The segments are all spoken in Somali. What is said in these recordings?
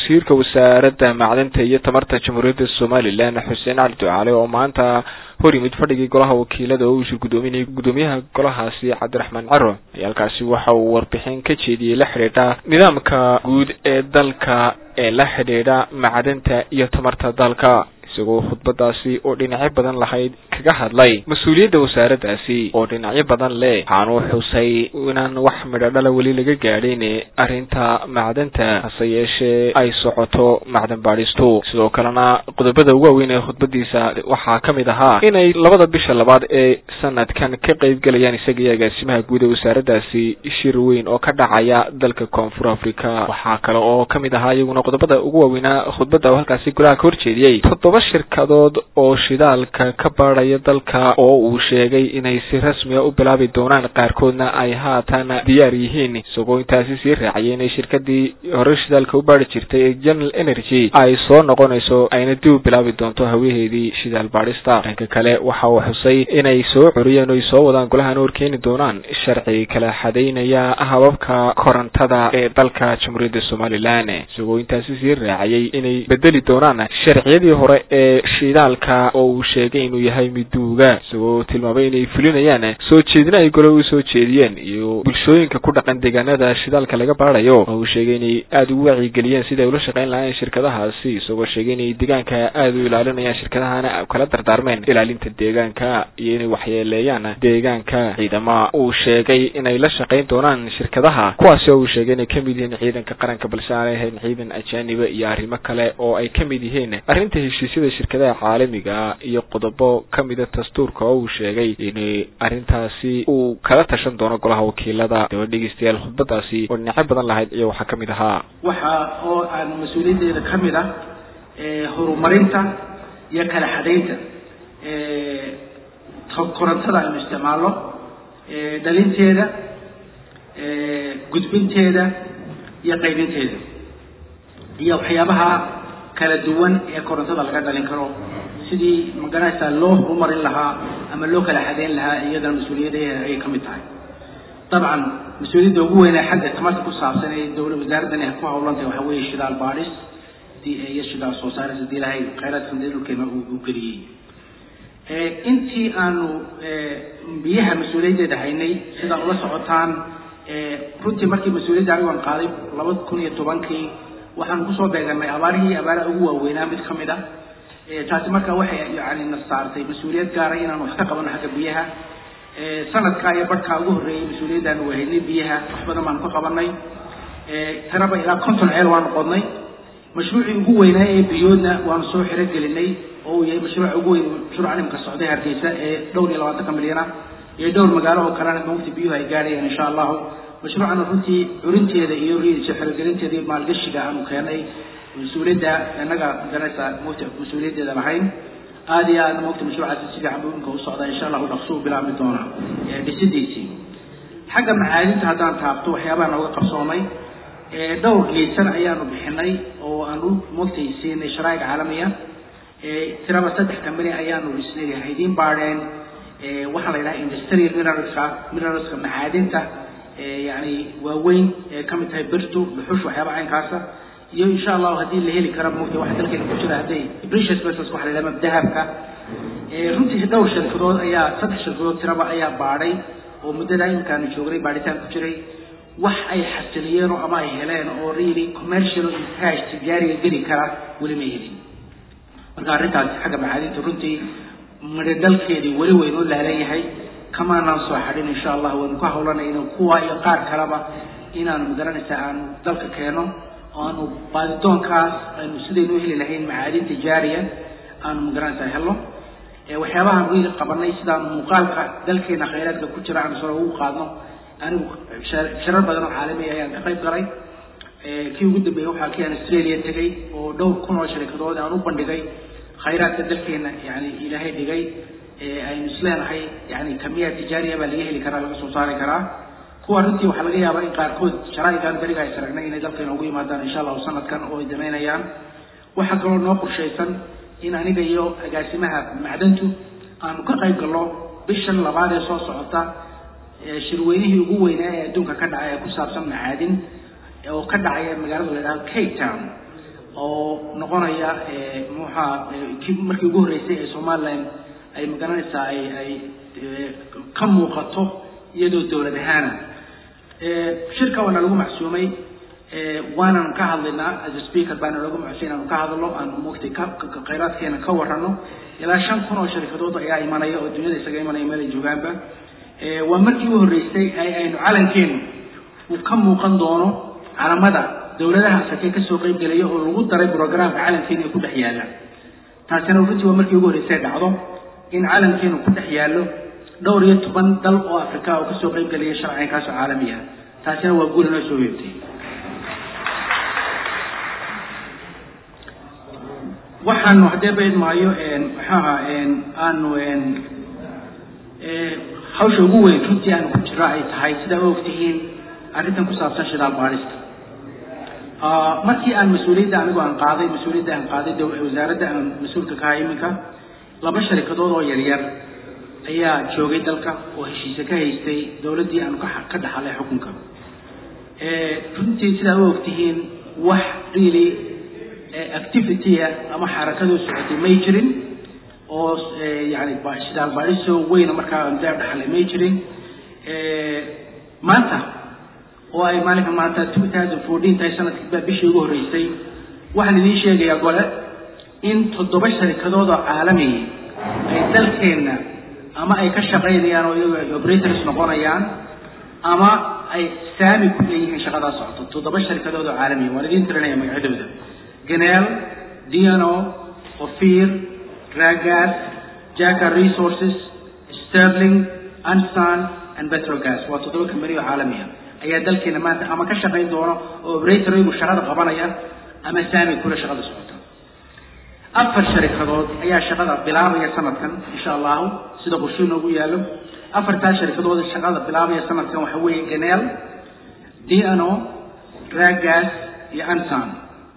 wasiirka wasaaradda macdanta iyo tamarta jamhuuriyadda somalilan xuseen cali ducaale oo maanta hor yimid fadhigii golaha wakiilada oo uu shir guddoominayay guddoomiyaha golahaasi cabdiraxmaan caro ayaa halkaasi waxa uu warbixin ka jeediyey la xidhiidha nidaamka guud ee dalka ee la xidhiidha macdanta iyo tamarta dalka isagoo khudbadaasi oo dhinacyo badan lahayd kaga hadlay mas-uuliyadda wasaaraddaasi oo dhinacyo badan leh waxaanuu xusay inaan wax midho dhala weli laga gaadhin arrinta macdanta hase yeeshee ay socoto macdan baadhistu sidoo kalena qodobada ugu waaweyn ee khudbadiisa waxaa ka mid ahaa inay labada bisha labaad ee sanadkan ka qeyb galayaan isaga iyo agaasimaha guud ee wasaaraddaasi shir weyn oo ka dhacaya dalka koonfur africa waxaa kale oo kamid ahaa iyaguna qodobada ugu waaweynaa khudbadda oo halkaasi golaha ka horjeediyey toddoba shirkadood oo shidaalka ka baadhaya dalka oo uu sheegay inay si rasmiga u bilaabi doonaan qaarkoodna ay haatan diyaar yihiin isagoo intaasi sii raaciyay inay shirkadii hore shidaalka u baadhi jirtay ee general energy ay soo noqonayso ayna dib u bilaabi doonto hawaheedii shidaal baadhista dhanka kale waxa uu xusay inay soo coriyeen oo ay soo wadaan golahana horkeeni doonaan sharci kala xadaynaya hababka korontada ee dalka jamhuuriyadda somalilan isagoo intaasi sii raaciyay inay bedeli doonaan sharciyadii hore ee shidaalka oo uu sheegay inuu yahay miduuga isagoo tilmaamay inay fulinayaan soo jeedina ay gole u soo jeediyeen iyo bulshooyinka ku dhaqan deegaanada shidaalka laga baadhayo oo uu sheegay inay aada ugu wacyigeliyeen sida ay ula shaqayn lahaayeen shirkadahaasi isagoo sheegay inay deegaanka aada u ilaalinayaan shirkadahana kala dardaarmeen ilaalinta deegaanka iyo inay waxyeeleeyaan deegaanka ciidama uu sheegay inay la shaqayn doonaan shirkadaha kuwaasi oo uu sheegay inay kamid yihiin ciidanka qaranka balse aanay ahayn ciidan ajaaniba iyo arrimo kale oo ay kamid yihiin arrinta heshiisyada shirkadaha caalamiga iyo qodobo kamida dastuurka oo uu sheegay in arrintaasi uu kala tashan doono golaha wakiilada daba dhegeystayaal khudbadaasi oo dhinacyo badan lahayd iyo waxaa kamid ahaa waxa oo aan mas-uuliyaddeeda ka mid ah horumarinta iyo kala xadaynta korontada aynu isticmaalno dhalinteeda gudbinteeda iyo qaybinteeda iyo waxyaabaha kala duwan ee korontada laga dhalin karo sidii maganaysaa loo horumarin lahaa ama loo kala xadeyn lahaa iyadana mas-uuliyaddeeda ayay ka mid tahay dabcan mas-uuliyadda ugu weynaa xagga tamarta ku saabsan ee dowla wasaaraddan ay ku hawlantahay waxaa weeye shidaal baadhis iyo shidaal soo saaris haddii ilahay khayraadkan dee dhulkeena uu geliyey intii aanu biyaha mas-uuliyaddeeda haynay sidaa ula socotaan runtii markii mas-uuliyadda anigoon qaaday laba kun iyo tobankii waxaan kusoo beeganay abaarihii abaaraha ugu waaweynaa mid ka mid ah taasi marka waxay yani na saartay mas-uuliyad gaaray inaan wax ka qabano xagga biyaha sanadkaa iyo barhkaa ugu horreeyey mas-uuliyaddaanu wahaynay biyaha wax badan baanu ka qabanay tiraba ilaa konton ceel waanu qodnay mashruucii ugu weynaa ee biyoodna waanu soo xirogelinay oo uu yahay mashruuca ugu weyn mashruuca nimka socday hargeysa ee dhowr iyo labaatanka milyan ah iyo dhowr magaalo oo kalena mawti biyuhu ay gaarayaan insha allahu mashruucana runtii curinteeda iyo riidiisa xirogelinteeda iyo maalgashiga aanu keenay mas-uuliyadda innaga garanaysa mawti mas-uuliyaddeeda lahayn aada iyo aadna mawti mashruucaasi si fiican buu imika u socdaa insha allahu dhaqsuu bilaabmi doona dhisidiisii xagga macaadinta haddaan taabto waxyaabaha nooga qabsoomay dhowr liisan ayaanu bixinay oo aanu mawtay siinay sharaa'ic caalamiya tiraba saddex company ayaanu dhisnay haydiin baadheen waxaa la yidhaha industrial mineralska mineralska macaadinta yani waaweyn ee kamid tahay birtu dhuxush waxyaaba caynkaasa iyo insha allahu haddii la heli kara mugta waxa dalkeena ku jira hadday precious metals waxa la yidhaha dahabka runtii dhowr shirkadood ayaa saddex shirkadood tiraba ayaa baadhay oo muddadaa imikaanu joognay baadhitaan ku jiray wax ay xasiliyeen oo ama ay heleen oo really commercial cash tijaariga geli kara weli ma helin marka arrintaasi xagga macaadinta runtii midhodhalkeedii weli weynoo laalan yahay kamaanaan soo xadhin insha allah waynu ka hawlanayno kuwa iyo qaar kaleba inaanu magaranaysa aanu dalka keeno oo aanu baadidoonkaas aynu sidaynu heli lahayn macaadin tijaariya aanu magaranaysa helno waxyaabahaan wiili qabanay sidaan muuqaalka dalkeena khayraadka ku jira aanu soo ugu qaadno anigu shirar badan oo caalamiya ayaan ka qayb galay kii ugu dambeeyey waxaa kii aan australia tegay oo dhowr kun oo sharikadood aan u bandhigay khayraadka dalkeena yani ilaahay dhigay aynu isleenahay yani kamiya tijaariya baa laga heli karaa laga soo saari karaa kuwa runtii waxaa laga yaabaa in qaarkood sharaa'igaan beriga ay saragnay inay dalkeena ugu yimaadaan insha allahu sanadkan oo ay damaynayaan waxaa kaloo noo qorshaysan in aniga iyo agaasimaha macdantu aanu ka qayb galno bishan labaad ee soo socota shirweynihii ugu weynaa ee adduunka ka dhacay ee ku saabsan macaadin oo ka dhacaya magaalada la yidhahdo cape town oo noqonaya muxaa kii markii ugu horreysay ee somaliland ay magaranaysaa ay ay ka muuqato iyadoo dowlad ahaana shirka waana lagu macsuumay waanan ka hadlaynaa as a speaker baana lagu macsuumay inaanu ka hadlo aan mugtay khayraadkeena ka warrano ilaa shan kun oo sharikadood ayaa imanaya oo dunyada isaga imanaya meel ay joogaanba waa markii u horreysay ay aynu calankeenu uu ka muuqan doono calamada dowladaha afrika kasoo qeyb gelaya oo lagu daray programka calankeena ee ku dhex yaalla taasina runtii waa markii ugu horreysay dhacdo in calankeenu ku dhex yaallo dhowr iyo toban dal oo afrika oo kasoo qeyb gelaya sharcigaasoo caalami ah taasina waa guul inoo soo yeertay waxaanu haddee bayd maayo maxaaha aanu hawsha ugu weyn runtii aanu ku jiro ay tahay sidaa u ogtihiin arrintan ku saabsan shidaal baadhista markii aan mas-uuliyadda anigu aan qaaday mas-uuliyadda aan qaaday wasaaradda aan mas-uulka ka ahay iminka laba sharikadood oo yaryar ayaa joogay dalka oo heshiise ka haystay dowladdii aanu ka ka dhaxalay xukunka runtii sidaa u ogtihiin wax really activity-a ama xarakadoo socotay may jirin oo yani shidaal baadhisoo weyna markaa deer dhaxalay may jirin maanta oo ay maalinka maanta two thousand fourteen tahay sanadkii bishii ugu horreysay waxaan idiin sheegayaa gole in toddoba sharikadood oo caalamiya ay dalkeenna ama ay ka shaqaynayaan oo iyagu ay operators noqonayaan ama ay saami ku leeyihiin shaqadaa socoto toddoba sharikadood oo caalamiya waan idiin tirinaya magacyadooda ganeel dno ofir ragas jaka resources sterling ansan and petrogas waa toddoba kambani oo caalamiya ayaa dalkeena maanta ama ka shaqayn doono oo operator iyagu shaqada qabanaya ama saami kule shaqada socota afar sharikadood ayaa shaqada bilaabaya sanadkan insha allahu sida qorshuu noogu yaalo afartaa sharikadood shaqada bilaabaya sanadkan waxa weeye ganeel dno ragas iyo ansan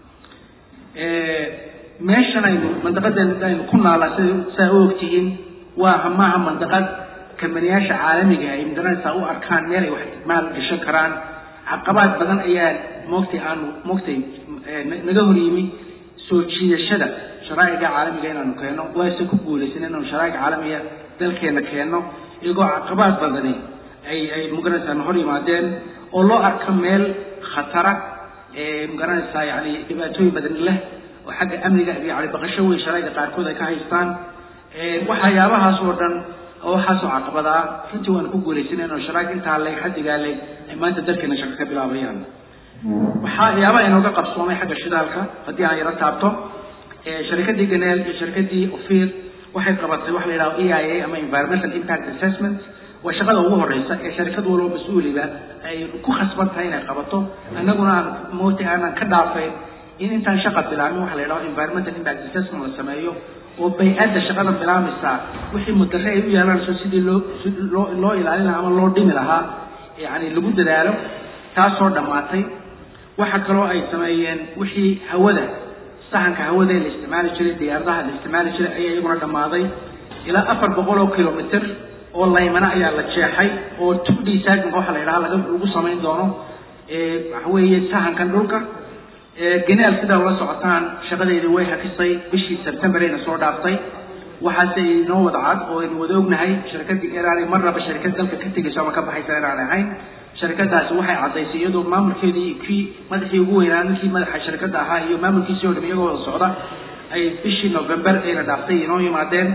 meeshan aynu mandaqadan aynu ku naalaa sida saa u ogtihiin waa maaha mandaqad kambaniyaasha caalamiga ay magaranaysaa u arkaan meel ay wax maal gashan karaan caqabaad badan ayaa moogtay aanu moogtay naga hor yimi soo jiidashada sharaa'iga caalamiga inaanu keenno waase ku guulaysan inaanu sharaa'iga caalamiga dalkeena keenno iyagoo caqabaad badani ay ay magaranaysaa na hor yimaadeen oo loo arka meel khatara magaranaysaa yani dhibaatooyin badan leh oo xagga amniga yani baqasho weyn sharaa'iga qaarkood ay ka haystaan waxyaabahaas oo dhan oo waxaasoo caqabadaa runtii waanu ku guulaysan inuu sharaag intaa leeg xaddigaa leeg ay maanta dalkeena shaqo ka bilaabayaan waxaa yaaba inooga qabsoomay xagga shidaalka haddii aan yaro taabto sharikadii ganeel iyo sharikadii ofir waxay qabatay waxa la yidhaha e i a ama environmental impact assessment waa shaqada ugu horeysa ee sharikad walba mas-uuliba ay ku khasban tahay inay qabato annaguna aan moota aanan ka dhaafayn in intaan shaqa bilaabin waxa la yidhaho environmental impact assessment la sameeyo oo bay-adda shaqada bilaabmaysaa wixii mudare ay u yeelanayso sidii loo loo loo ilaalin lahaa ama loo dhimi lahaa yani lagu dadaalo taasoo dhammaatay waxa kaloo ay sameeyeen wixii hawada sahanka hawada ee la isticmaali jiray diyaaradaha la isticmaali jiray ayaa iyaguna dhammaaday ilaa afar boqol oo kilomitr oo laymana ayaa la jeexay oo two d saginka waxa la yidhaha laga lagu samayn doono waxa weeye sahankan dhulka ganeel sidaa ula socotaan shaqadeedii way hakisay bishii sebtembar ayna soo dhaaftay waxaase inoo wada cad oo aynu wada ognahay shirkadii eraanay marnaba shirkad dalka ka tegayso ama ka baxaysa eraan ahayn shirkadaasi waxay caddaysay iyadoo maamulkeedii kii madaxii ugu weynaa ninkii madaxa shirkadda ahaa iyo maamulkiisii oo dham iyagoo wada socda ay bishii november ayna dhaaftay inoo yimaadeen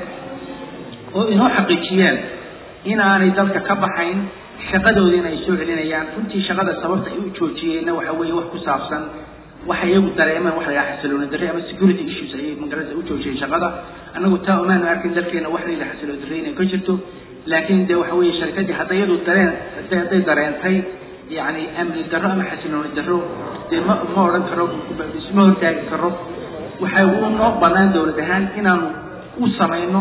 oo inoo xaqiijiyeen inaanay dalka ka baxayn shaqadoodiina ay soo celinayaan runtii shaqada sababta ay u joojiyeenna waxa weeye wax ku saabsan waxay iyagu dareemeen waxa la yidhaha xasilooni darre ama security issues ayay magarada u joojiyeen shaqada annagu taa umaanu arkin dalkeena wax la yidhaha xasilooni darre inay ka jirto laakiin de waxa weeye sharkadii hadda iyadu dareen hadday dareentay yani amni darro ama xasilooni darro dee ma ma odhan karo isma hortaagi karo waxay u noo banaan dowlad ahaan inaanu u samayno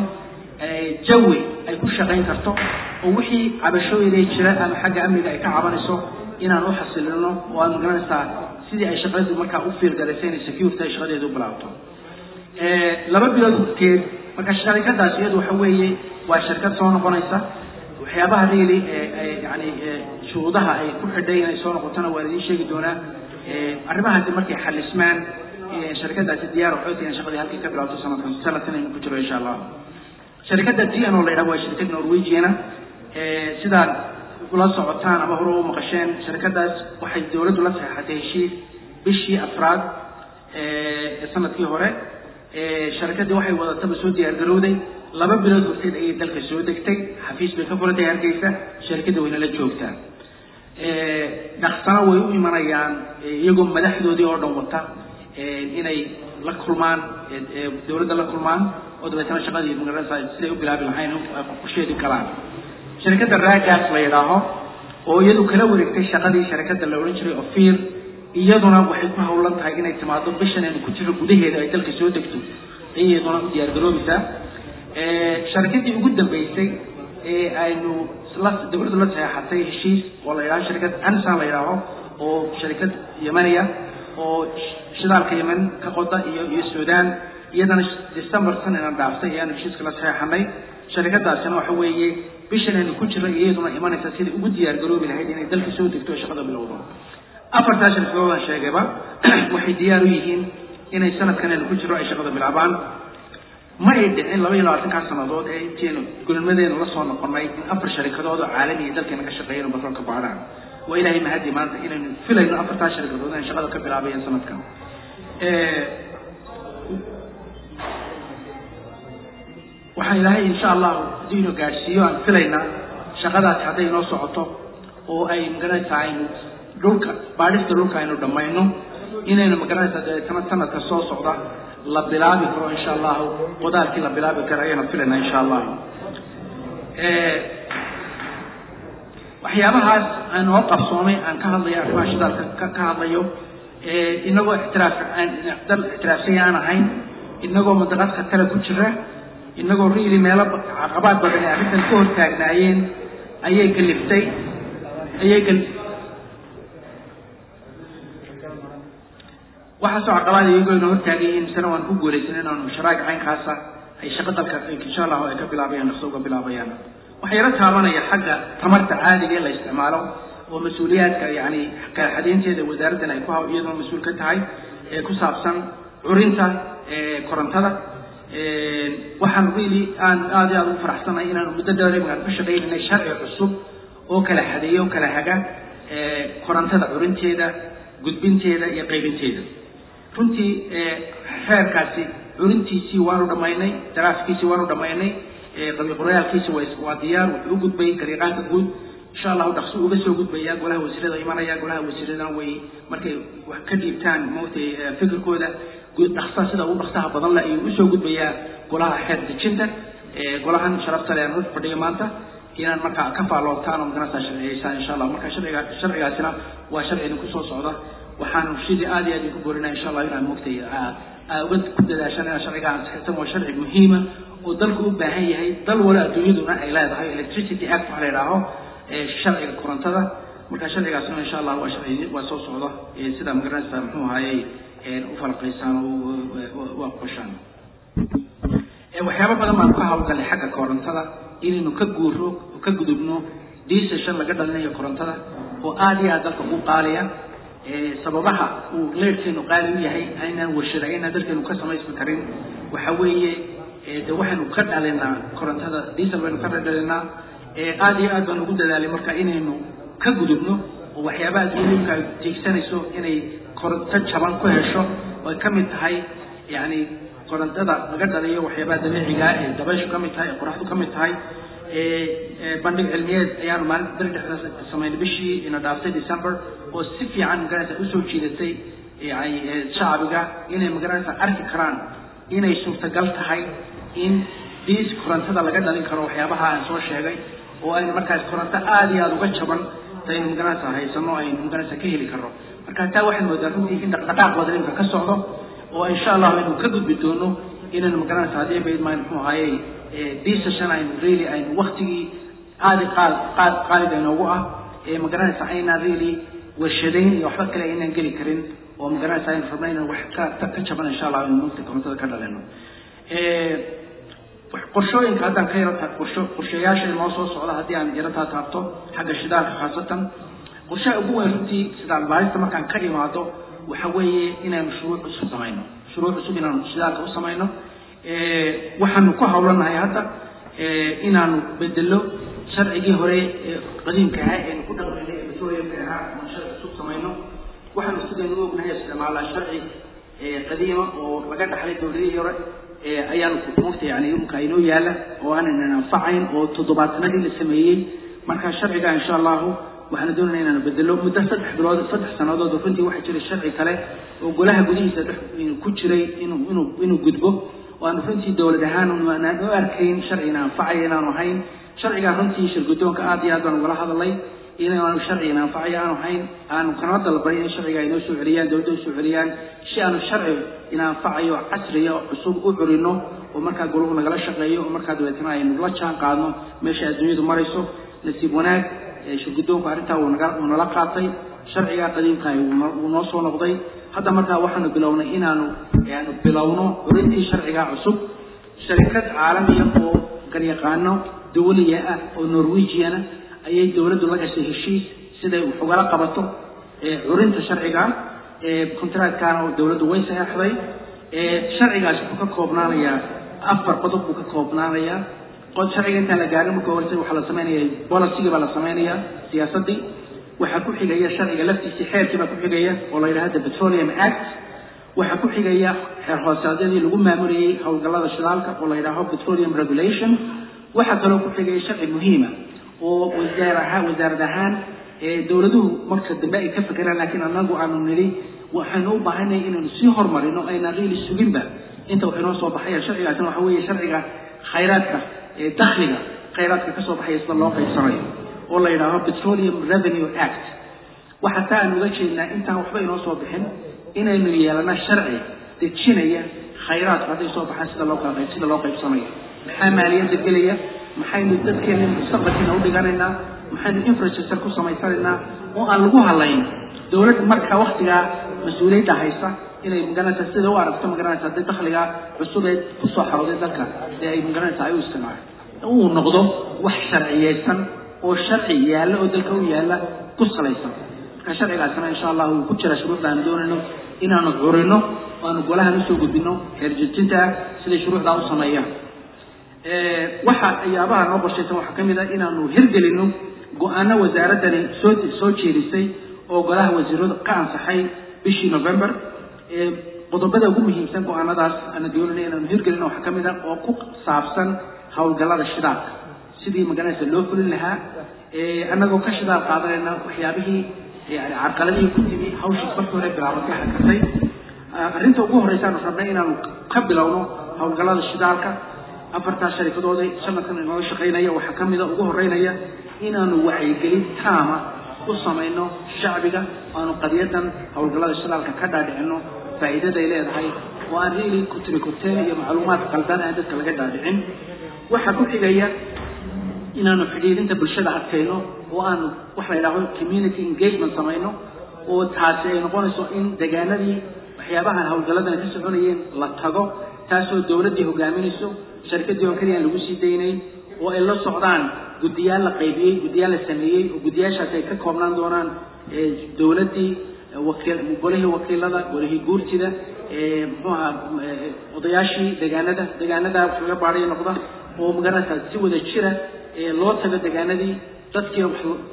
jawi ay ku shaqayn karto oo wixii cabashooyin ay jira ama xagga amniga ay ka cabanayso inaan u xasilino oo aad magaranaysaa sidii ay shaqadeedu markaa u fiirgalaysay inay security ay shaqadeedu u bilaabto laba bilood horteed marka sharikadaas iyadu waxa weeye waa shirkad soo noqonaysa waxyaabaha really yani shuruudaha ay ku xidhay inay soo noqotona waa idiin sheegi doonaa arrimahaasi markay xalismaan sharikadaasi diyaar waxay tahay in shaqadii halkii ka bilaabato sanadkan sanadkan aynu ku jiro insha allah sharikadda t n oo la yidhaha waa shirkad norwegiana sidaad ula socotaan ama hore u maqasheen sharikadaas waxay dowladdu la saxeexatay heshiis bishii afraad ee sanadkii hore sharikaddii waxay wadataba soo diyaargarowday laba bilood horteed ayay dalka soo degtay xafiis bay ka furatay hargeysa sharikadda wayna la joogtaa dhaqsana way u imanayaan iyagoo madaxdoodii oo dhan wata inay la kulmaan dowladda la kulmaan oo dabeetana shaqadii magaranaysa siday u bilaabi lahayn qorsheedii galaan sharikadda raagaas la yidhaaho oo iyadu kala wareegtay shaqadii sharikadda la odhan jiray ofir iyaduna waxay ku hawlan tahay inay timaado bishan aynu ku jiro gudaheeda ay dalka soo degto ayay iyaduna u diyaargaroobaysaa sharikadii ugu dambeysay ee aynu la dowladdu la saxeexatay heshiis oo la yidhaho sharikad ansan la yidhaaho oo sharikad yemaniya oo shidaalka yemen ka qoda iyo iyo suudaan iyadana december sanana dhaaftay ayaanu heshiiska la saxeexanay sharikadaasina waxa weeye bishan aynu ku jiro iyaduna imanaysa sidai ugu diyaar garoobi lahayd inay dalka soo degto oo shaqada bilowdo afartaa shirkadoodan sheegayba waxay diyaar u yihiin inay sanadkan aynu ku jiro ay shaqada bilaabaan ma ay dhicin laba iyo labaatankaa sannadood ee intaynu gulmadeenu la soo noqonay in afar sharikadood oo caalami iyo dalkeena ka shaqeeyeen batroolka baadhaan waa ilaahay mahadi maanta inaynu filayno afartaa sharikadood inay shaqada ka bilaabayeen sanadkan waxaan ilaahay insha allahu haddii inuu gaadhsiiyo aan filaynaa shaqadaasi hadday inoo socoto oo ay magaranaysaa aynu dhulka baadhista dhulka aynu dhammayno inaynu magaranaysaa dabeetana sanadka soo socda la bilaabi karo insha allahu qodaalkii la bilaabi karo ayaynu filaynaa insha allahu waxyaabahaas aan oo qabsoomay aan ka hadlayo arrimaha shidaalka ka ka hadlayo inagoo ixtiraaf aan dal ixtiraafsanya aan ahayn inagoo madaqadka kale ku jira inagoo riili meelo caqabaad badan ee arrintan ka hortaagnaayeen ayay galiftay ayay gal waxaasoo caqabaad iyagoo ina hortaagayiin misena waan ku guulaysan inaanu sharaa'ic caynkaasa ay shaqo dalka insha allahu ay ka bilaabayaan dhaqso uga bilaabayaan waxaa yaro taabanaya xagga tamarta caadiga ee la isticmaalo oo mas-uuliyaadka yani kalaxadeynteeda wasaaraddan ay ku ha iyadoo mas-uul ka tahay ee ku saabsan curinta korontada waxaan really aan aad iyo aad ugu faraxsanahay inaanu muddo dheer imankaan ka shaqaynaynay sharci cusub oo kala xadeeya oo kala haga korontada curinteeda gudbinteeda iyo qaybinteeda runtii xeerkaasi curintiisii waanu dhammaynay daraafkiisii waanu dhammaynay qabiqorayaalkiisa waa diyaar wuxuu u gudbay gariiqaanka guud insha allahu dhaqso uga soo gudbaya golaha wasiirada imanaya golaha wasiiradan way markay wax ka dhiibtaan maogtay fikirkooda dhaqsa sida ugu dhaqsaha badan leh ayuu usoo gudbayaa golaha xeer dejinta golahan sharafta le aan hor fadhiyo maanta inaan markaa ka faaloontaan oo maganasa sharciyeysaan insha allah marka sharciga sharcigaasina waa sharci idinku soo socda waxaanu sidii aad iyo aad idinku boorinaya insha allah inaan maogtay uga ku dadaashaan inaan sharciga ansixirtan waa sharci muhiima oo dalku u baahan yahay dal wala adduunyaduna ay leedahay electricity act waxa la yidhaaho sharciga korontada marka sharcigaasna insha allah waa sharci waa soo socda sida magaranaysa muxuu ahaayey u falaqaysaan oo u aqbashaan waxyaabo badan baan ka hawlgalnay xagga korontada inaynu ka guuro ka gudubno diisashan laga dhalinayo korontada oo aad iyo aad dalka ugu qaaliya sababaha uu leerkeenu qaali u yahay aynaan warshada aynaan dalkeenu ka samaysmi karin waxa weeye de waxaynu ka dhalinaa korontada diesel baynu ka dhalinaa aad iyo aad baan ugu dadaalay marka inaynu ka gudubno oo waxyaabaha adduunyadka ay jeegsanayso inay koronto jaban ku hesho oo ay ka mid tahay yani korontada laga dhaliyo waxyaabaha dabiiciga ee dabayshu ka mid tahay ee qoraxdu ka mid tahay bandhig cilmiyeed ayaanu maalin beri dhexda samaynay bishii ina dhaaftay december oo si fiican magaranaysa usoo jiidatay yani shacbiga inay magaranaysa arki karaan inay suurtagal tahay in diis korontada laga dhalin karo waxyaabaha aan soo sheegay oo aynu markaas koronto aad iyo aada uga jaban aynu magaranaysa haysano aynu magaranaysa ka heli karno marka taa waxaad moodaa runtii in dhaqdhaqaaq badan imka ka socdo oo insha allahu aynu ka gudbi doono inaynu magaranaysa haddii bayd maan muxuu ahaayey diisashan aynu really aynu waktigii aadi qaal qaad qaalida inoogu ah ee magaranaysa aynaan really warshadayn iyo waxba kale aynaan geli karin oo magaranaysa aynu rabna inaan wax ka ka jaban insha allah aynu mugta korontada ka dhalino qorshooyinka haddaan ka yaro qorsho qorshayaasha inoo soo socda haddii aan yarataa taabto xagga shidaalka khaasatan qorshaha ugu weyn runtii sidaan baarista markaan ka imaado waxa weeye inaanu shuruuc cusub samayno shuruuc cusub inaanu shidaalka u samayno waxaanu ku hawlanahay hadda inaanu bedelo sharcigii hore ee qadiimka ahaa eenu ku dhaqmaynay ee petroleumka ahaa oon sharci cusub samayno waxaanu sidaynu u ognahay isticmaalaa sharci qadiima oo laga dhaxlay dowladihii hore ayaanu mugta yani imka inoo yaala oo aanan anfacayn oo toddobaatanadii la sameeyey marka sharciga insha allahu waxaanu doonayna inaanu bedelo muddo saddex bilood saddex sannadood runtii waxaa jiray sharci kale oo golaha gudihiisa dhex ku jiray inuu inuu inuu gudbo oo aanu runtii dowlad ahaan aanaan u arkayn sharcina anfacaya inaanu ahayn sharcigaa runtii shirgudoonka aad iyo aad baan ugala hadalay inaanu sharcigan anfacaya aanu ahayn aanu kana dalbay in sharciga ay noo soo celiyaan dowladda u soo celiyaan si aanu sharci ina anfacayo casriya cusub u curino oo markaa golahu nagala shaqeeyo oo markaa dabeetana aynu la jaan qaadno meesha adduunyadu marayso nasiib wanaag shirgudoonku arrintaa wuu naga wuu nala qaatay sharcigaa qadiimkaah wuu noo soo noqday hadda markaa waxaanu bilownay inaanu aanu bilowno curintii sharcigaa cusub sharikad caalamiya oo garyaqaano dawliya ah oo norwegiana ayay dowladdu la gashay heshiis siday wax ugala qabato curinta sharciga contractkaana oo dowladdu way saxeexday sharcigaas wuxuu ka koobnaanayaa afar qodob buu ka koobnaanayaa sharciga intaan la gaarin marka horse waxaa la sameynaya policygii baa la sameynaya siyaasaddii waxaa ku xigaya sharciga laftiisii xeerkii baa ku xigaya oo la yidhahda petroleum act waxaa ku xigaya xeer hoosaadyadii lagu maamulayay howlgallada shidaalka oo la yidhaaho petroleum regulation waxaa kaloo ku xigaya sharci muhiima oo wasaar ahaan wasaarad ahaan dowladuhu marka dambe ay ka fekeraan laakiin anagu aanu nidhi waxaynu u baahanay inaynu sii horumarino aynaan riili suginba inta wax inoo soo baxaya sharcigaasna waxa weeye sharciga khayraadka dakhliga khayraadka ka soo baxaya sida loo qaybsanayo oo la yidhaaho petroleum revenue act waxaa taa aan uga jeednaa intaan waxba inoo soo bixin inaynu yeelano sharci dejinaya khayraadku hadday soo baxaan sida loo kala qayb sida loo qaybsanayo maxaa maaliyadda gelaya maxaynu dadkeena mustaqbalkiina u dhiganaynaa maxaynu infrastructure ku samaysanaynaa oo aan lagu halayn dowlad marka waktigaa mas-uuliyadda haysta inay magaranaysa sida u aragto magaranaysa hadday dakhliga cusubeed kusoo xarooday dalka ee ay magaranaysa ay u isticmaalo uu noqdo wax sharciyeysan oo sharci yaalla oo dalka u yaalla ku salaysan marka sharcigaasna insha allah wuu ku jira shuruucda aan doonayno inaanu curino oo aanu golahan usoo gudbino xeerjejinta ah siday shuruucdaa u sameeyaan waxa ayaabaha noo qorshaysan waxaa ka mid ah inaanu hirgelino go-aano wasaaraddani soo soo jeedisay oo golaha wasiiradu ka ansaxay bishii november qodobada ugu muhiimsan go-aanadaas aana doonayna inaanu hirgelino waxaa ka mid ah oo ku saabsan howlgallada shidaalka sidii magaranaysa loo fulin lahaa annagoo ka shidaal qaadanayna waxyaabihii yani carqaladihii ku timi hawshii markii hore bilaabatay hakatay arrinta ugu horreysaanu rabnay inaanu ka bilowno howlgallada shidaalka afartaas sharikadooda sanadkan inooga shaqaynaya waxaa ka mida ugu horeynaya inaanu wacyigelin taama u samayno shacbiga aanu qadiyadan howlgallada shidaalka ka dhaadhicino faa'iidaday leedahay oo aan riili kutrikuteen iyo macluumaad qaldan aan dadka laga dhaadhicin waxaa ku xigaya inaanu xidhiidinta bulshada adkayno oo aanu waxa la yidhahdo community engagement samayno oo taasi ay noqonayso in degaanadii waxyaabahan howlgalladan ka soconayeen la tago taasoo dowladdii hogaaminayso sharikadii oo keliya aan lagu sii daynayn oo ay la socdaan guddiyaal la qaybiyey guddiyaal la sameeyey oo guddiyaashaas ay ka koobnaan doonaan dowladdii wakiil golihii wakiilada golihii guurtida muxuu ahaa odayaashii degaanada degaanada wax laga baadhay noqda oo magaranaysaa si wada jira loo tago degaanadii dadkii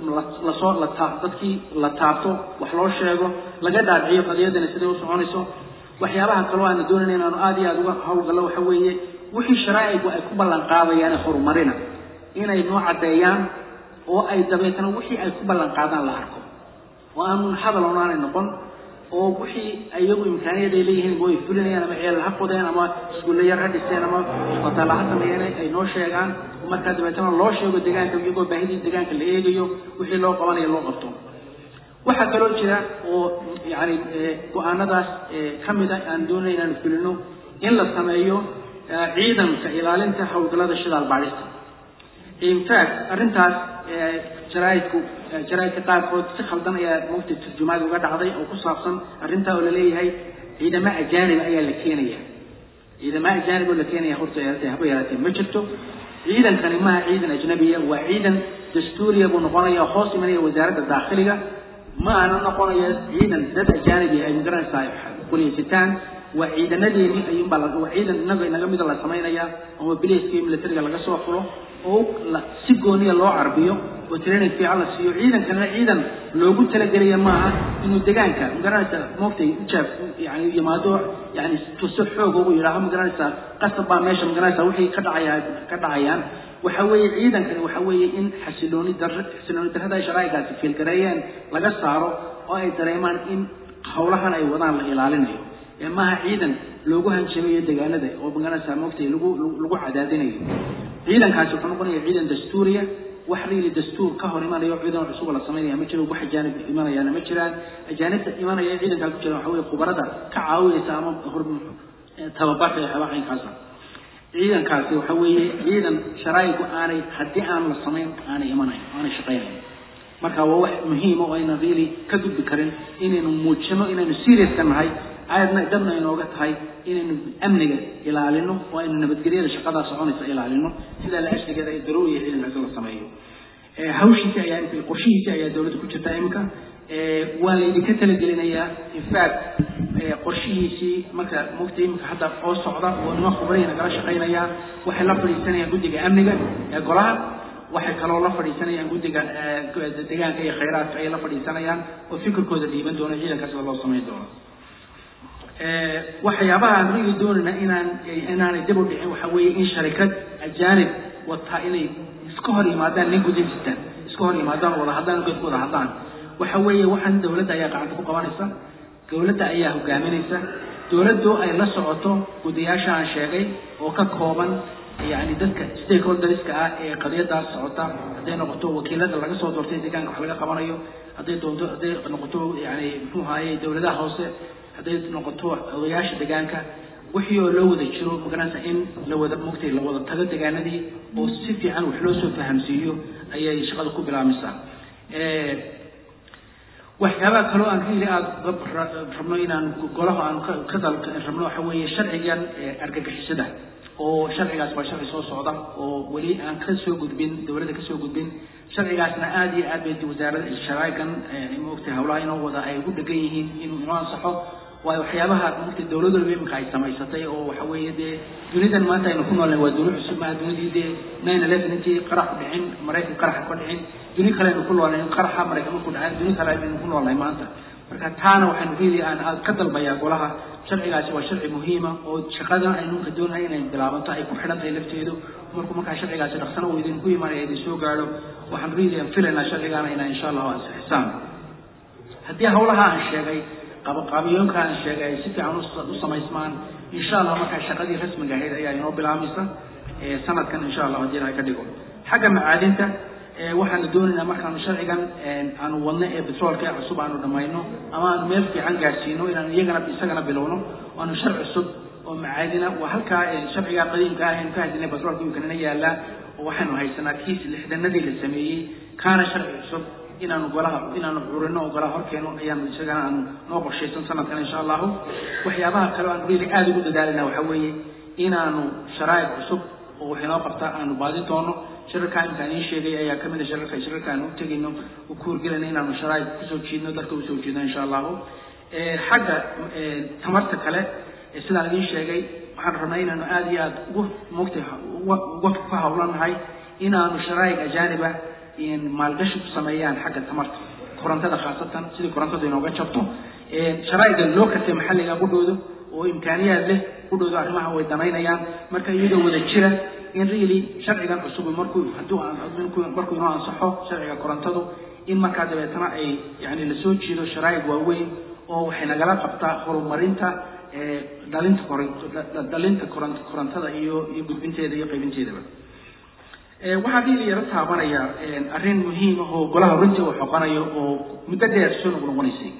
lasoo la taa dadkii la taabto wax loo sheego laga dhaadhiciyo qadiyadani siday u soconayso waxyaabaha kaloo aana doonayna inaanu aad iyo aada uga hawlgallo waxa weeye wixii sharaa'igu ay ku ballan qaadayaan horumarina inay noo caddeeyaan oo ay dabeetana wixii ay ku ballan qaadaan la arko oo aanu hadal onaanay noqon oo wixii iyagu imkaaniyad ay leeyihiin way fulinayaan ama ceel ha qodeen ama iskuulle yar ha dhiseen ama isbitaalla ha sameeyeen ay noo sheegaan markaa dabeetana loo sheego deegaanka iyagoo baahidii deegaanka la eegayo wixii loo qabanayo loo qabto waxaa kaloo jira oo yani go-aanadaas ka mid a aan doonay inaanu fulino in la sameeyo ciidanka ilaalinta howlgallada shidaal baadhista infact arrintaas jaraaidku jaraaidka qaarkood si khaldan ayaa mugta turjumaad uga dhacday oo ku saabsan arrintaa oo laleeyahay ciidamo ajaanib ayaa la keenaya ciidamo ajaanib oo la keenaya horta yaratay haba yaraatee ma jirto ciidankani maaha ciidan ajnabiya waa ciidan dastuuriya buu noqonaya hoos imanaya wasaaradda daakhiliga ma aana noqonaya ciidan dad ajaanibi ay magaranaysaa quliyaysitaan waa ciidanadeeni ayuunbaa waa ciidan inaga inaga mida la samaynaya ama bilayska iyo militariga laga soo fulo oo si gooniya loo carbiyo oo training fiican la siiyo ciidankana ciidan loogu talagelaya maaha inuu degaanka magaranaysa moogtay ujaab yani yimaado yani tuso xoog ugu yidhaaho magaranaysa qasab baa meesha magaranaysa wixii ka dhacaya ka dhacayaan waxa weeye ciidankani waxa weeye in xasilooni dar xasilooni darrada ay sharaa'igaasi fiilgareeyeen laga saaro oo ay dareemaan in howlahan ay wadaan la ilaalinayo ee maaha ciidan loogu hanjabayo degaanada oo magaranaysa moogtay lagu lagu cadaadinayo ciidankaasi wuxuu noqonaya ciidan dastuuriya wax riili dastuur ka hor imanayo ciidan cusub la samaynaya ma jiro wax ajaanib imanayaana ma jiraan ajaanibta imanaya ciidankaa ku jira waxa weeye khubarada ka caawinaysa ama hor tababarka iyo waxyaabaha caynkaasa ciidankaasi waxa weeye ciidan sharaa'igu aanay haddii aan la samayn aanay imanayn aanay shaqaynayn marka waa wax muhiima oo aynan really ka gudbi karin inaynu muujino inaynu seriouska nahay aadna dabna inooga tahay inaynu amniga ilaalino oo aynu nabadgelyada shaqadaa soconaysa ilaalino sidaa la ashrigeeda ay daruuriya ciidankaasi la sameeyo hawshiisi ayaa qorshihiisi ayaa dowladda ku jirta iminka waa laydinka talagelinayaa infact qorshihiisii marka mugta iminka hadda oo socda oo nima khubraya nagala shaqaynaya waxay la fadhiisanayaan guddiga amniga ee golaha waxay kaloo la fadhiisanayaan guddiga deegaanka iyo khayraadka ayay la fadhiisanayaan oo fikirkooda dhiiban doono ciidankaas loo samayn doono waxyaabaha aan rigi doonayna inaan inaanay dib u dhicin waxa weeye in sharikad ajaanib wataa inay iska hor yimaadaan nin gudinsitaan iska hor yimaadaan wada hadlaan godku wada hadlaan waxa weeye waxaan dowladda ayaa gacanta ku qabanaysa dowladda ayaa hogaaminaysa dowladdu ay la socoto gudayaasha aan sheegay oo ka kooban yani dadka stakeholderska ah ee qadiyadaas socota hadday noqoto wakiilada laga soo doortay deegaanka wax laga qabanayo hadday doonto hadday noqoto yani muxuu ahaye dowladaha hoose hadday noqoto odayaasha deegaanka wixii oo loo wada jiro magaranaysa in la wada mugtay la wada tago deegaanadii oo si fiican wax loo soo fahamsiiyo ayay shaqada ku bilaabmaysaa waxyaabaha kaloo aan really aada rabno inaan golaha aan ka dal rabno waxa weeye sharcigan argagixisada oo sharcigaas waa sharci soo socda oo weli aan ka soo gudbin dowladda ka soo gudbin sharcigaasna aada iyo aad bay wasaarada sharaa'igan maogtay howlaha inoo wada ay ugu dhegan yihiin inuu inoo ansaxo waayo waxyaabaha maogtay dowlad walba iminka ay samaysatay oo waxa weeye dee dunidan maanta aynu ku noolnahay waa duni cusub maaha dunidii dee nine eleven intii qarax ku dhicin maraykan qaraxa ka dhicin duni kale aynu ku noolnahay qaraxa maraykan marku dhacay duni kale aynu ku noolnahay maanta marka taana waxaanu really aan aad ka dalbayaa golaha sharcigaasi waa sharci muhiima oo shaqadan aynuunka doonahay inay bilaabanto ay ku xidhan tahay lafteedu markuu markaa sharcigaasi dhaqsana uu idinku imaanaya idin soo gaadho waxaan really aan filaynaa sharcigaana inaa insha allahu ansixisaan haddii hawlaha aan sheegay qabaqaabiyoonka aan sheegay ay si fiican u samaysmaan insha allah markaa shaqadii rasmiga ahayd ayaa inoo bilaabmaysa sanadkan insha allah haddii ilahay ka dhigo xagga macaadinta waxaanu doonaynaa markaanu sharcigan aanu wadno ee betroolka ee cusub aanu dhammayno ama aanu meel fiican gaadhsiino inaanu iyagana isagana bilowno aanu shar cusub oo macaadina waa halkaa sharciga qadiimka ah aynu ka hadinay betroolka imkanina yaallaa oo waxaanu haysanaa kiis lixdanadii la sameeyey kaana sharci cusub inaanu golaha inaanu curino oo golaha horkeeno ayaanu isagana aanu noo qorshaysan sanadkan insha allahu waxyaabaha kale aanu really aada ugu dadaalina waxa weeye inaanu sharaa'ib cusub oo wax inoo qabta aanu baadin doono shirarka imkaan iin sheegay ayaa kamid a shirarka shirarka aan u tegayno u kuurgelayno inaanu sharaa'ib kusoo jiidno dadka usoo jiidno insha allahu xagga tamarta kale sidaan idiin sheegay waxaan rabnaa inaanu aada iyo aada ugu mogtay uga ku hawlanahay inaanu sharaa'ig ajaaniba maalgashi ku sameeyaan xagga tamarta korontada khaasatan sidii korontadu inooga jabto sharaa'iga loo kartay maxalliga qudhooda oo imkaaniyaad leh qudhooda arrimaha way danaynayaan marka iyadoo wada jira in really sharcigan cusub markuu hadduu markuu inoo ansaxo sharciga korontadu in markaa dabeetana ay yani lasoo jiido sharaa'ig waaweyn oo waxay nagala qabtaa horumarinta dhalinta dhalinta korontada iyo iyo gudbinteeda iyo qaybinteedaba waxaa diili yaro taabanaya arrin muhiim ah oo golaha runtii uu xoqanayo oo muddo dheer soo noqnoqonaysay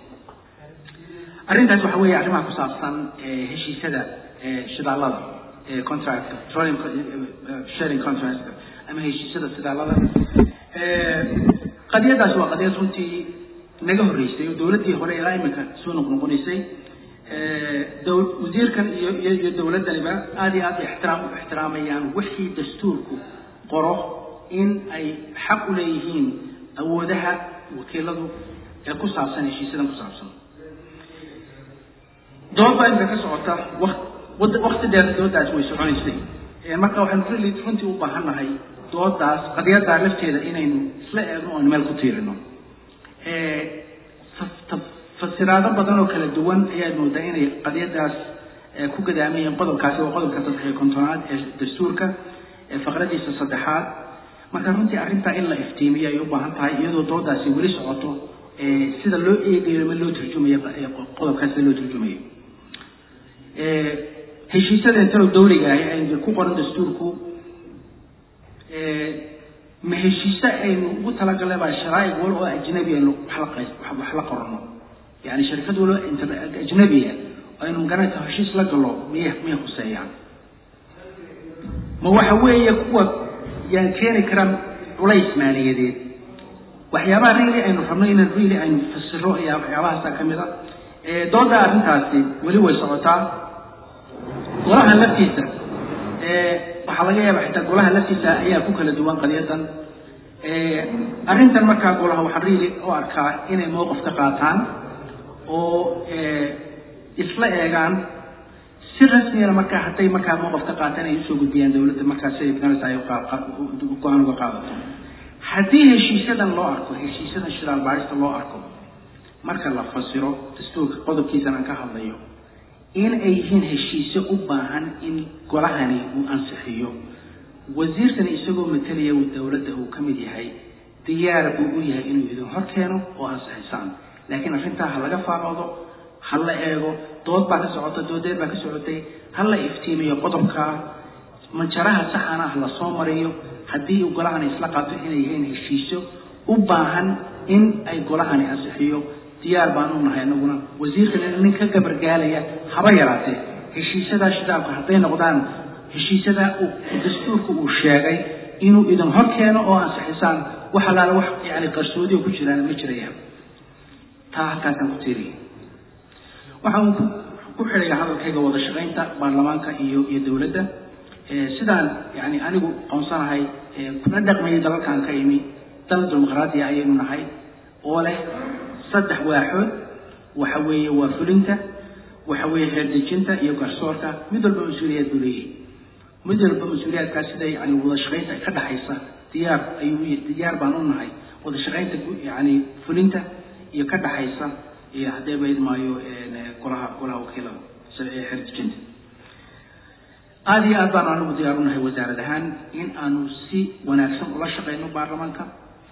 arrintaas waxa weeye arrimaha ku saabsan heshiisyada shidaalada contract petroleum sharing contract ama heshiisyada shidaalada qadiyadaasi waa qadiyad runtii naga horreysay oo dowladdii hore ilaa iminka soo noqnoqonaysay wasiirkan iyo iyo dowladdaniba aada iyo aada ixtiraam u ixtiraamayaan wixii dastuurku qoro in ay xaq u leeyihiin awoodaha wakiiladu ee ku saabsan heshiisyadan ku saabsan dood baa inta ka socota waq wakti dheer doodaas way soconaysay marka waxaynu really runtii u baahannahay doodaas qadiyaddaa lafteeda inaynu isla eegno oon meel ku tiirino fasiraado badan oo kala duwan ayaad moodaa inay qadiyadaas ku gadaamayeen qodobkaasi waa qodobka saddex iyo kontonaad ee dastuurka faqradiisa saddexaad marka runtii arrintaa in la iftiimiyo ay u baahan tahay iyadoo doodaasi weli socoto sida loo eegayo ma loo turjumayo qodobkaas sida loo turjumayo heshiisyada intalo dawliga ahi aynu ku qoran dastuurku ma heshiise aynu ugu talagalnay baa sharaa'ic wal oo ajnabi aynu wax la qorano yani sharikad walo ajnabiya aynu magaranaysa heshiis la galo miyay miyay khuseeyaan ma waxa weeye kuwa yaan keeni karaa culays maaliyadeed waxyaabaha really aynu rabno inaan really aynu fasiro ayaa waxyaabahaasa ka mid a dooda arrintaasi weli way socotaa golaha laftiisa waxaa laga yaaba xitaa golaha laftiisa ayaa ku kala duwan qadiyadan arrintan markaa golaha waxaan really u arkaa inay mowqif ka qaataan oo isla eegaan si rasmiyana markaa hadday markaa mowqif ka qaataan ay usoo gudbiyaan dawladda markaa siday magaraysa ay go-aan uga qaadato haddii heshiisyadan loo arko heshiisyadan shiraal baarista loo arko marka la fasiro dastuurka qodobkiisan aan ka hadlayo in ay yihiin heshiisyo u baahan in golahani uu ansixiyo wasiirkani isagoo matalaya dawladda uu ka mid yahay diyaar buu u yahay inuu idin hor keeno oo ansixisaan laakiin arrintaa ha laga faaqoodo ha la eego dood baa ka socota doodeed baa ka socotay ha la iftiimiyo qodobka manjaraha saxana ah la soo mariyo haddii uu golahani isla qaato inay yihiin heshiisyo u baahan in ay golahani ansixiyo diyaar baan u nahay anaguna wasiirkan nin ka gabargaalaya haba yaraatee heshiisyadaa shidaalku hadday noqdaan heshiisyadaa dastuurka uu sheegay inuu idin hor keeno oo ansixisaan wax allaala wax yani qarsoodiyo ku jiraan ma jirayaan taa halkaasaan ku tiiriya waxaan ku xidhaya hadalkayga wada shaqaynta baarlamaanka iyo iyo dawladda sidaan yani anigu qoonsanahay kuna dhaqmayay dalalkan ka imi dal dimuqraadiya ayaynu nahay oo leh saddex waaxood waxa weeye waa fulinta waxa weeye reerdejinta iyo garsoorka mid walba mas-uuliyaad buu leeyahay mid walba mas-uuliyaadkaas sida yani wada shaqaynta ka dhaxaysa diyaar ayuu diyaar baan u nahay wada shaqaynta yani fulinta iyo ka dhaxaysa iyo haddee bayd maayo golaha golaha wakiilada reerdejinta aada iyo aad baan anigu diyaar u nahay wasaarad ahaan in aanu si wanaagsan ula shaqayno baarlamaanka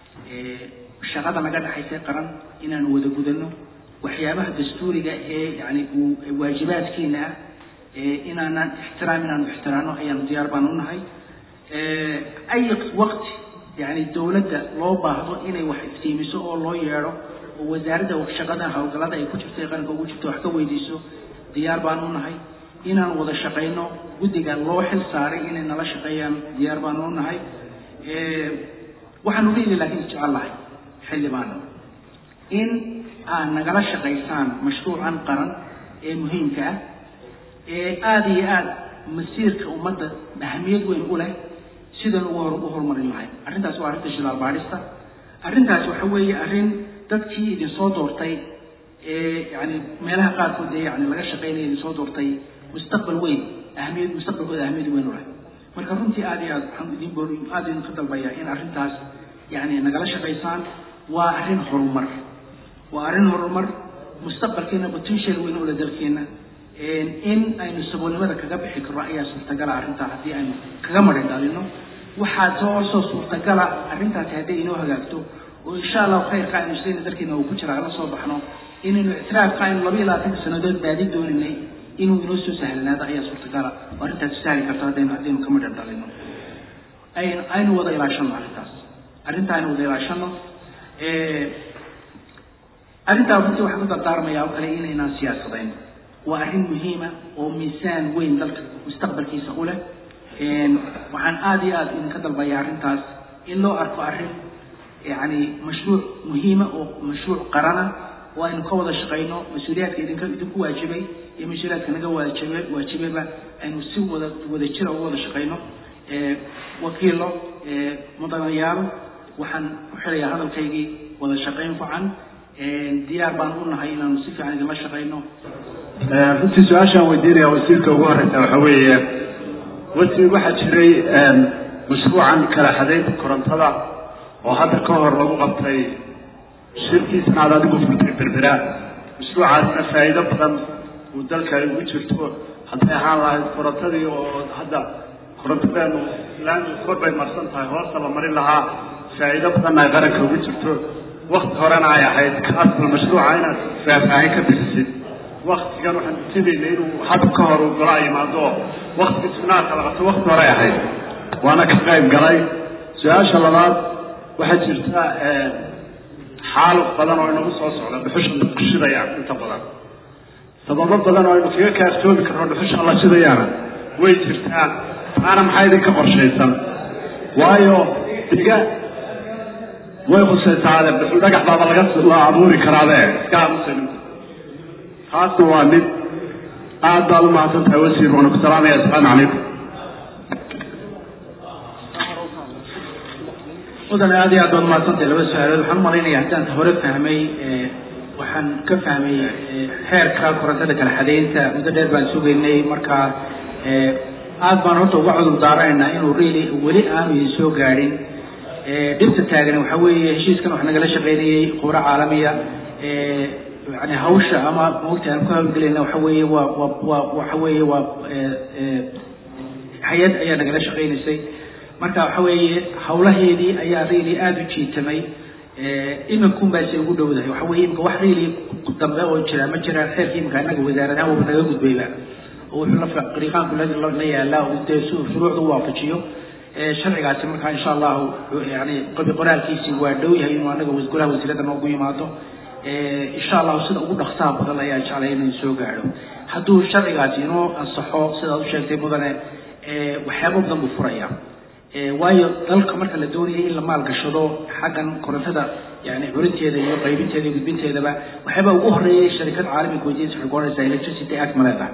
shaqada naga dhaxaysa qaran inaanu wada gudano waxyaabaha dastuuriga ee yani uu waajibaadkeena ah inaanaan ixtiraam inaanu ixtiraano ayaanu diyaar baan u nahay ay waqti yani dawladda loo baahdo inay wax iftiimiso oo loo yeedho oo wasaaradda shaqada hawlgallada ay ku jirto ee qaranka ugu jirto wax ka weydiiso diyaar baan u nahay inaan wada shaqayno guddiga loo xil saaray inay nala shaqeeyaan diyaar baan u nahay waxaanu leeli laakiin jecel lahay xildhibaano in aad nagala shaqaysaan mashruucan qaran ee muhiimka ah ee aada iyo aada masiirka ummadda ahamiyad weyn u leh sidan ugu hor u horumarin lahay arrintaas waa arrinta shilaal baadhista arrintaas waxa weeye arrin dadkii idin soo doortay ee yani meelaha qaarkood ee yani laga shaqeynaya idin soo doortay mustaqbal weyn ahamiyad mustaqbalkooda ahamiyad weyn u leh marka runtii aada iyo aad waxaan idin boor aada idinka dalbayaa in arrintaas yani nagala shaqaysaan waa arrin horumar waa arrin horumar mustaqbalkeena potential weyn ule dalkeena in aynu saboolnimada kaga bixi karno ayaa suurtagala arrintaa haddii aynu kaga marin dhalino waxaa soo soo suurtagala arrintaasi hadday inoo hagaagto oo insha allahu khayrka aynu sidayna dalkeena uu ku jira ala soo baxno inaynu ictiraafka aynu laba iyo labaatanka sanadood baadi dooninay inuu inoo soo sahlanaado ayaa suurtagala oo arrintaas sahli karto haddaynu haddaynu ka marin dhalino aynu aynu wada ilaashano arrintaas arrintaa aynu wada ilaashano arrintaa runtii waxaan ku dardaarmayaa oo kale inaynaan siyaasadayn waa arrin muhiima oo miisaan weyn dalka mustaqbalkiisa u leh waxaan aada iyo aada idinka dalbayaa arrintaas in loo arko arrin yani mashruuc muhiima oo mashruuc qarana oo aynu ka wada shaqayno mas-uuliyaadka idinka idinku waajibay iyo mas-uuliyaadka naga waajibe waajibayba aynu si wada wada jira uga wada shaqayno wakiilo mudanayaal waxaan ku xirayaa hadalkaygii wada shaqayn fican diyaar baan u nahay inaanu si fiican idinla shaqayno runtii su-aashaan weydiinaya wasiirka ugu horeysa waxa weeye wasiir waxaa jiray mashruucan kala xadaynta korontada oo hadda ka hor lagu qabtay shirkiisna aad adigu furtay berbera mashruucaasna faa'iido badan uu dalka ay ugu jirto hadday ahaan lahayd korontadii oo hadda korontadeenu laandu kor bay marsan tahay hoosta la marin lahaa faa'iido badanna ay qaranka ugu jirto wakti horena ay ahayd kaasbal mashruuca inaad faahfaahin ka bixisid waktigan waxaan ujeedaynay inuu hadda ka hor uu golaa yimaado waktiga sunaarka la qabto wakti hore ahayd waana ka qayb galay su-aasha labaad waxaa jirta xaaluf badan oo inagu soo socda dhuxusha dadku shidayaan inta badan sababo badan oo aynu kaga kaaftoomi karno dhuxusha la shidayaana way jirtaa taana maxaa idinka qorshaysan waayo diga way khusaysaade dhuxul dhagax baaba laga la abuuri karaabe iska aamusan taasna waa mid aad baad u mahadsan tahay wasiir waana ku salaamaya asalaamu calaykum mudan aad iyo aad baad umahadsantahay laba su-aalood waxaan umalaynaya haddaan hore fahmay waxaan ka fahmay xeerka korontada kala xadaynta muddo dheer baan sugaynay marka aad baan horta uga cudur daaranaynaa inuu really weli aanu idin soo gaadhin dhibta taagan waxa weeye heshiiskan wax nagala shaqaynayay khubro caalamiya yani hawsha ama maogta aan ku hawlgelayna waxa weeye waa waa waa waxa weeye waa hay-ad ayaa nagala shaqaynaysay marka waxa weeye hawlaheedii ayaa really aada u jiitamay iminkuun baa say ugu dhowdahay waxa weye imika wax really dambe oo jira ma jiraan xeerkii imika anaga wasaaradahaan waba naga gudbayba oo wuxuu la qariiqaanku la yaalaa oo dee shuruucda u waafajiyo sharcigaasi markaa insha allahu yani qabi qoraalkiisii waa dhow yahay inuu anaga golaha wasiirada noogu yimaado insha allahu sida ugu dhaksaha badan ayaa jeclay inuu soo gaadho hadduu sharcigaasi inoo ansaxo sidaad u sheegtay mudane waxyaaba badan buu furaya waayo dalka marka la doonayay in la maalgashado xaggan korontada yani curinteeda iyo qaybinteeda iyo gudbinteedaba waxyaaba ugu horeeyay sharikad caalamiga weydiinsa waxay kuoranaysaa electricity act ma leedahay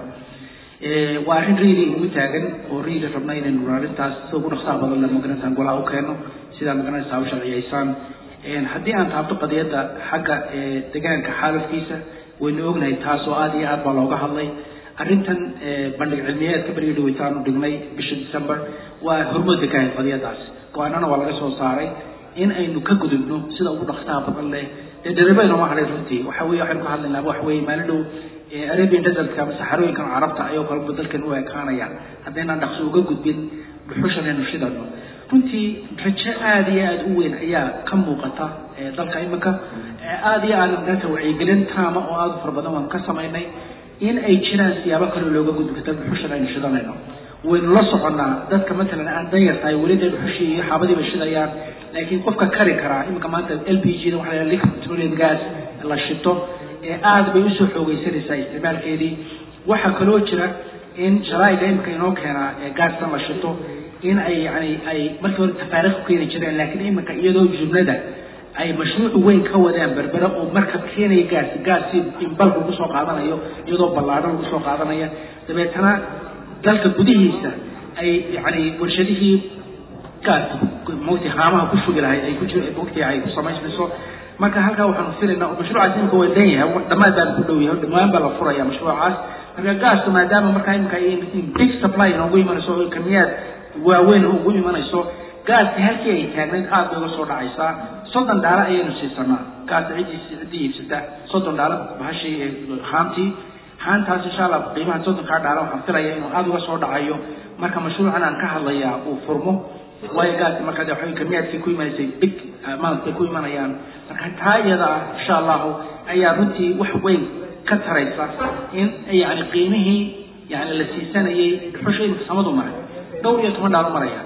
waa arrin really ugu taagan oo really rabna inaynu arrintaas sida ugu dhaqsaha badan la magaranaysaa golaha u keeno sidaa magaranaysaa u sharciyaysaan haddii aan taabto qadiyadda xagga deegaanka xaalafkiisa waynu ognahay taas oo aada iyo aad baa looga hadlay arrintan bandhig cilmiyeedka beriga dhaweytaanu dhignay bisha december waa hormoodka ka ahayd qadiyadaas go-aanana waa laga soo saaray in aynu ka gudubno sida ugu dhaqsaha badan leh dee daribayno ma hadhay runtii waxa weye waxaynu ka hadlaynaa waxa weye maalin dhow arabian desertka ama saxarooyinkan carabta ayoo kaleba dalkan u ekaanaya haddaynaan dhaqso uga gudbin dhuxushan aynu shidano runtii rajo aada iyo aada u weyn ayaa ka muuqata dalka iminka aada iyo aada maanta wacyigelin taama oo aada u fara badan waanu ka samaynay in ay jiraan siyaabo kaloo looga gudbi karta dhuxushan aynu shidanayno waynu la soconnaa dadka matalan aan danyar tahay weli dee dhuxushii iyo xaabadii bay shidayaan laakiin qofka kari karaa iminka maanta l p g da waxa la liquid petroleum gas la shito ee aada bay usoo xoogeysanaysaa isticmaalkeedii waxaa kaloo jira in sharaa'iga imika inoo keenaa ee gaastan la shito in ay yani ay markii hore tafaariq ku keeni jireen laakiin iminka iyadoo jumlada ay mashruuc weyn ka wadaan berbera oo markab keenaya gaas gaasi imbalka ugu soo qaadanayo iyadoo ballaadhan ugu soo qaadanaya dabeetana dalka gudihiisa ay yani warshadihii gaaska mugti haamaha ku shugi lahayd ay ku jir mugti ay ku samaysmayso marka halkaa waxaanu filaynaa oo mashruucaas imika waa dan yahay dhammaad baan ku dhow yahay dhammaan baa la furaya mashruucaas marka gaaska maadaama markaa imika big supply inoogu imanayso oo kamiyaad waaweyn ugu imanayso gaaska halkii ay taagnayd aad bay uga soo dhacaysaa soddon dhaalo ayaynu siisanaa gaasta ciddii ciddii iibsata soddon dhaalo bahashii haantii haantaas insha allah qiimaha soddonkaa dhaalo waxaan filaya inuu aada uga soo dhacayo marka mashruucan aan ka hadlayaa uu furmo waayo gaasi marka de waxaway kamiyaadkii ku imanaysay big amount bay ku imanayaan marka taa iyada ah insha allahu ayaa runtii wax weyn ka taraysa in yani qiimihii yani la siisanayay dhuxusha imika samadu maray dhowr iyo toban dhaalo maraya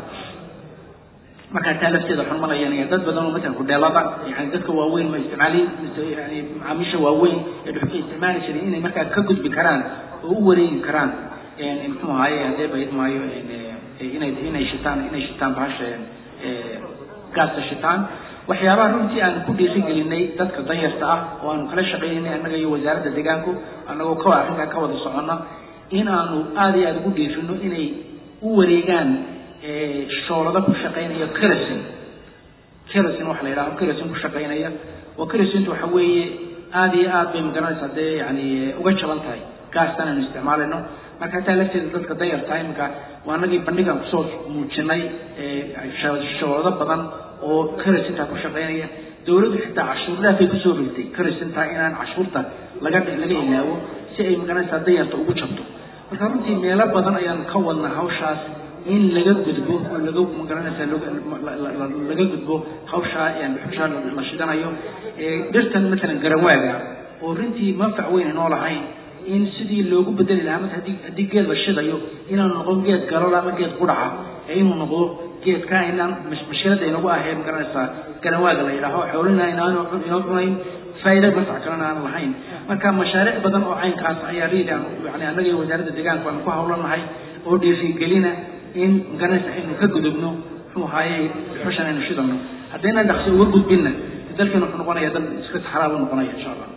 markaa taa lafteeda waxaan malayanaya dad badan oo matalan hudheelada yani dadka waaweyn ma isticmaali yani macaamiisha waaweyn ee dhuxusha isticmaali jiray inay markaa ka gudbi karaan oo u wareegi karaan muxuu ahaaye hadee bayd maayo inay inay shitaan inay shitaan bahasha gaasta shitaan waxyaabaha runtii aanu ku dhiirigelinay dadka danyarta ah oo aanu kala shaqaynaynay annaga iyo wasaaradda deegaanku annagoo ka arrinkaa ka wada soconna in aanu aada iyo aada ugu dhiirino inay u wareegaan shoolada ku shaqaynaya kerasin kerasin waxa la yidhaho kerasin ku shaqaynaya oo kerasintu waxa weeye aada iyo aad bay magaranaysaa dee yani uga jaban tahay gaastan aynu isticmaalayno marka hataa lafteeda dadka dayarta iminka waa anagii bandhigan kusoo muujinay shawado badan oo karasintaa ku shaqeynaya dawladdu xitaa cashuur dhaafay kusoo rogtay karasintaa inaan cashuurta laga laga ilaawo si ay magaranaysaa dayarta ugu jabto marka runtii meelo badan ayaan ka wadnaa hawshaas in laga gudbo oo laga magaranaysaa laga gudbo hawshaa dhuxushaa la shidanayo dhirtan matalan garawaaga oo runtii manfac weyn inoo lahayn in sidii loogu bedeli lahaa marka haddii haddii geed la shidayo inaanu noqon geed galola ama geed qudhaca ee inuu noqdo geedka inaan mashkilada inagu ahee magaranaysaa garawaaga la yidhaaho xoolina inaanu inoo cunayn faa'iida manfac kalena aan lahayn marka mashaariic badan oo caynkaas ayaa riida yani annaga iyo wasaaradda deegaanka waanu ku hawlanahay oo dhiirigelina in magaranaysa aynu ka gudubno muxuu ahaaye xushan aynu shidano haddayna dhaqsi uga gudbinna dalkeenu wuxuu noqonaya dal iska taxraab u noqonaya insha allah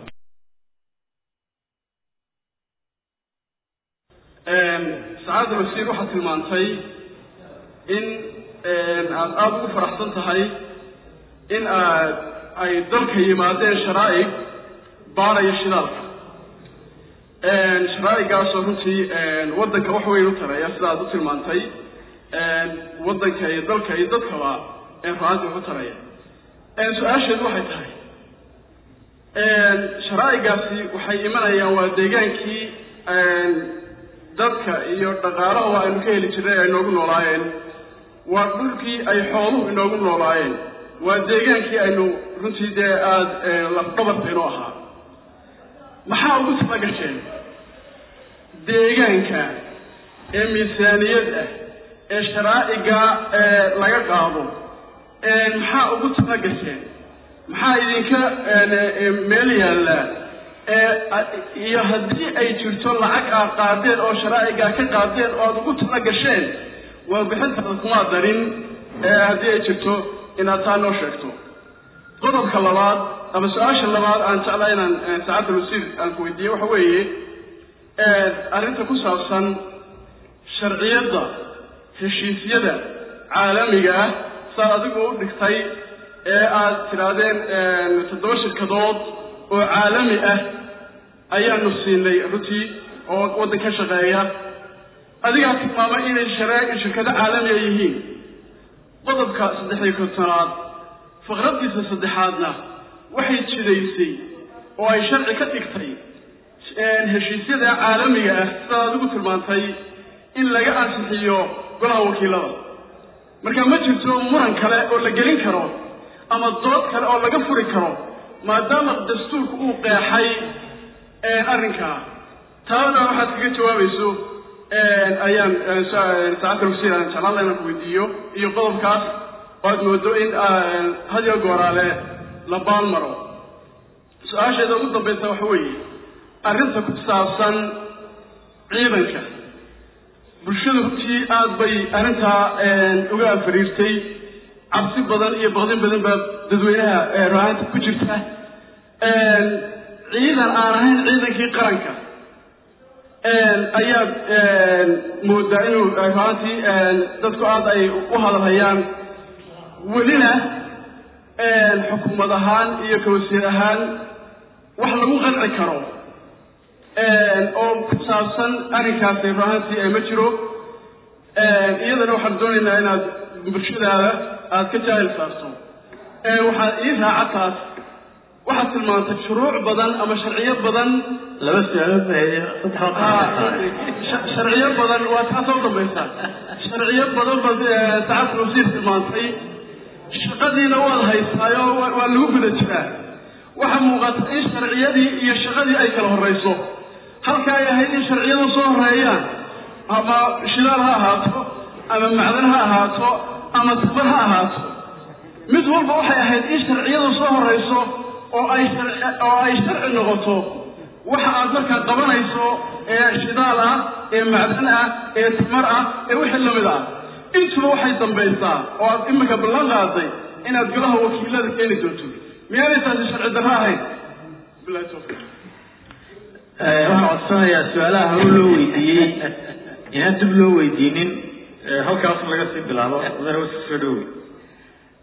sacaadda wasiir waxaad tilmaantay in aad aada ugu faraxsan tahay in aad ay dalka yimaadeen sharaa'ig baaraya shidaalka sharaa'igaasoo runtii waddanka wax weyn u taraya sida aad u tilmaantay waddanka iyo dalka iyo dadkaba ruaantii wax u taraya su-aasheedu waxay tahay sharaa'igaasi waxay imanayaan waa deegaankii dadka iyo dhaqaalaha aynu ka heli jirnay ay noogu noolaayeen waa dhulkii ay xooluhu inoogu noolaayeen waa deegaankii aynu runtii dee aada lafdhabarta inoo ahaa maxaa ugu tala gasheen deegaanka ee miisaaniyad ah ee sharaa'iga laga qaado maxaa ugu tala gasheen maxaa idinka meel yaallaa iyo haddii ay jirto lacag aad qaadeen oo sharaa'igaa ka qaadeen oo aada ugu tala gasheen waa bixintaada kumaa darin haddii ay jirto inaad taa noo sheegto qodobka labaad ama su-aasha labaad aan jeclaa inaan saacadda wasiir aan ku weydiiye waxa weeye arrinta ku saabsan sharciyadda heshiisyada caalamiga ah saad adigu u dhigtay ee aad tidhaahdeen toddoba shirkadood oo caalami ah ayaanu siinay runtii oo waddan ka shaqeeya adigaa tilmaamay inay share shirkado caalamiga yihiin qodobka saddex iyo kontonaad faqraddiisa saddexaadna waxay jidaysay oo ay sharci ka dhigtay heshiisyada caalamiga ah sidaad adigu tilmaantay in laga ansixiyo golaha wakiilada marka ma jirto muran kale oo la gelin karo ama dood kale oo laga furi karo maadaama dastuurku uu qeexay arrinkaa taabadaa waxaad kaga jawaabayso ayaan saacadda wasiir aan jeclaan la inaan ku weydiiyo iyo qodobkaas oo aad moodo in hadiyo gooraale la baalmaro su-aasheeda ugu dambaysa waxa weeye arrinta ku saabsan ciidanka bulshada runtii aada bay arrintaa uga afariirtay cabsi badan iyo baqdin badan baa dadweynaha ruaanta ku jirta ciidan aan ahayn ciidankii qaranka ayaad moodaa inuu ruaantii dadku aada ay u hadalhayaan welina xukuumad ahaan iyo kawasiir ahaan wax lagu qanci karo oo ku saabsan arrinkaasi ruaantii ma jiro iyadana waxaan doonaynaa inaad bulshadaada aada ka jaahil saarto waxaad ii raaca taas waxaad tilmaantay shuruuc badan ama sharciyo badan laba su-aalood ba sharciyo badan waa taa soo dambaysa sharciyo badan baad saacadda wasiir tilmaantay shaqadiina waad haysaayo waa lagu guda jiraa waxaa muuqata in sharciyadii iyo shaqadii ay kala horrayso halka ay ahayd in sharciyadu soo horeeyaan ama shidaal ha ahaato ama macdan ha ahaato ama tabar ha ahaato mid walba waxay ahayd in sharciyadu soo horrayso oo ay oo ay sharci noqoto waxa aad markaa qabanayso ee shidaal ah ee macdan ah ee tamar ah ee wixii lamid ah intuba waxay dambaysaa oo aad iminka ballan qaaday inaad golaha wakiilada keeni doonto miyaanay taasi sharci darro ahayn bilahi tawfiiq waxaan codsanayaa su-aalaha hore loo weydiiyey inaan dib loo weydiinin halkaas laga sii bilaabo mudane wasi soo dhowey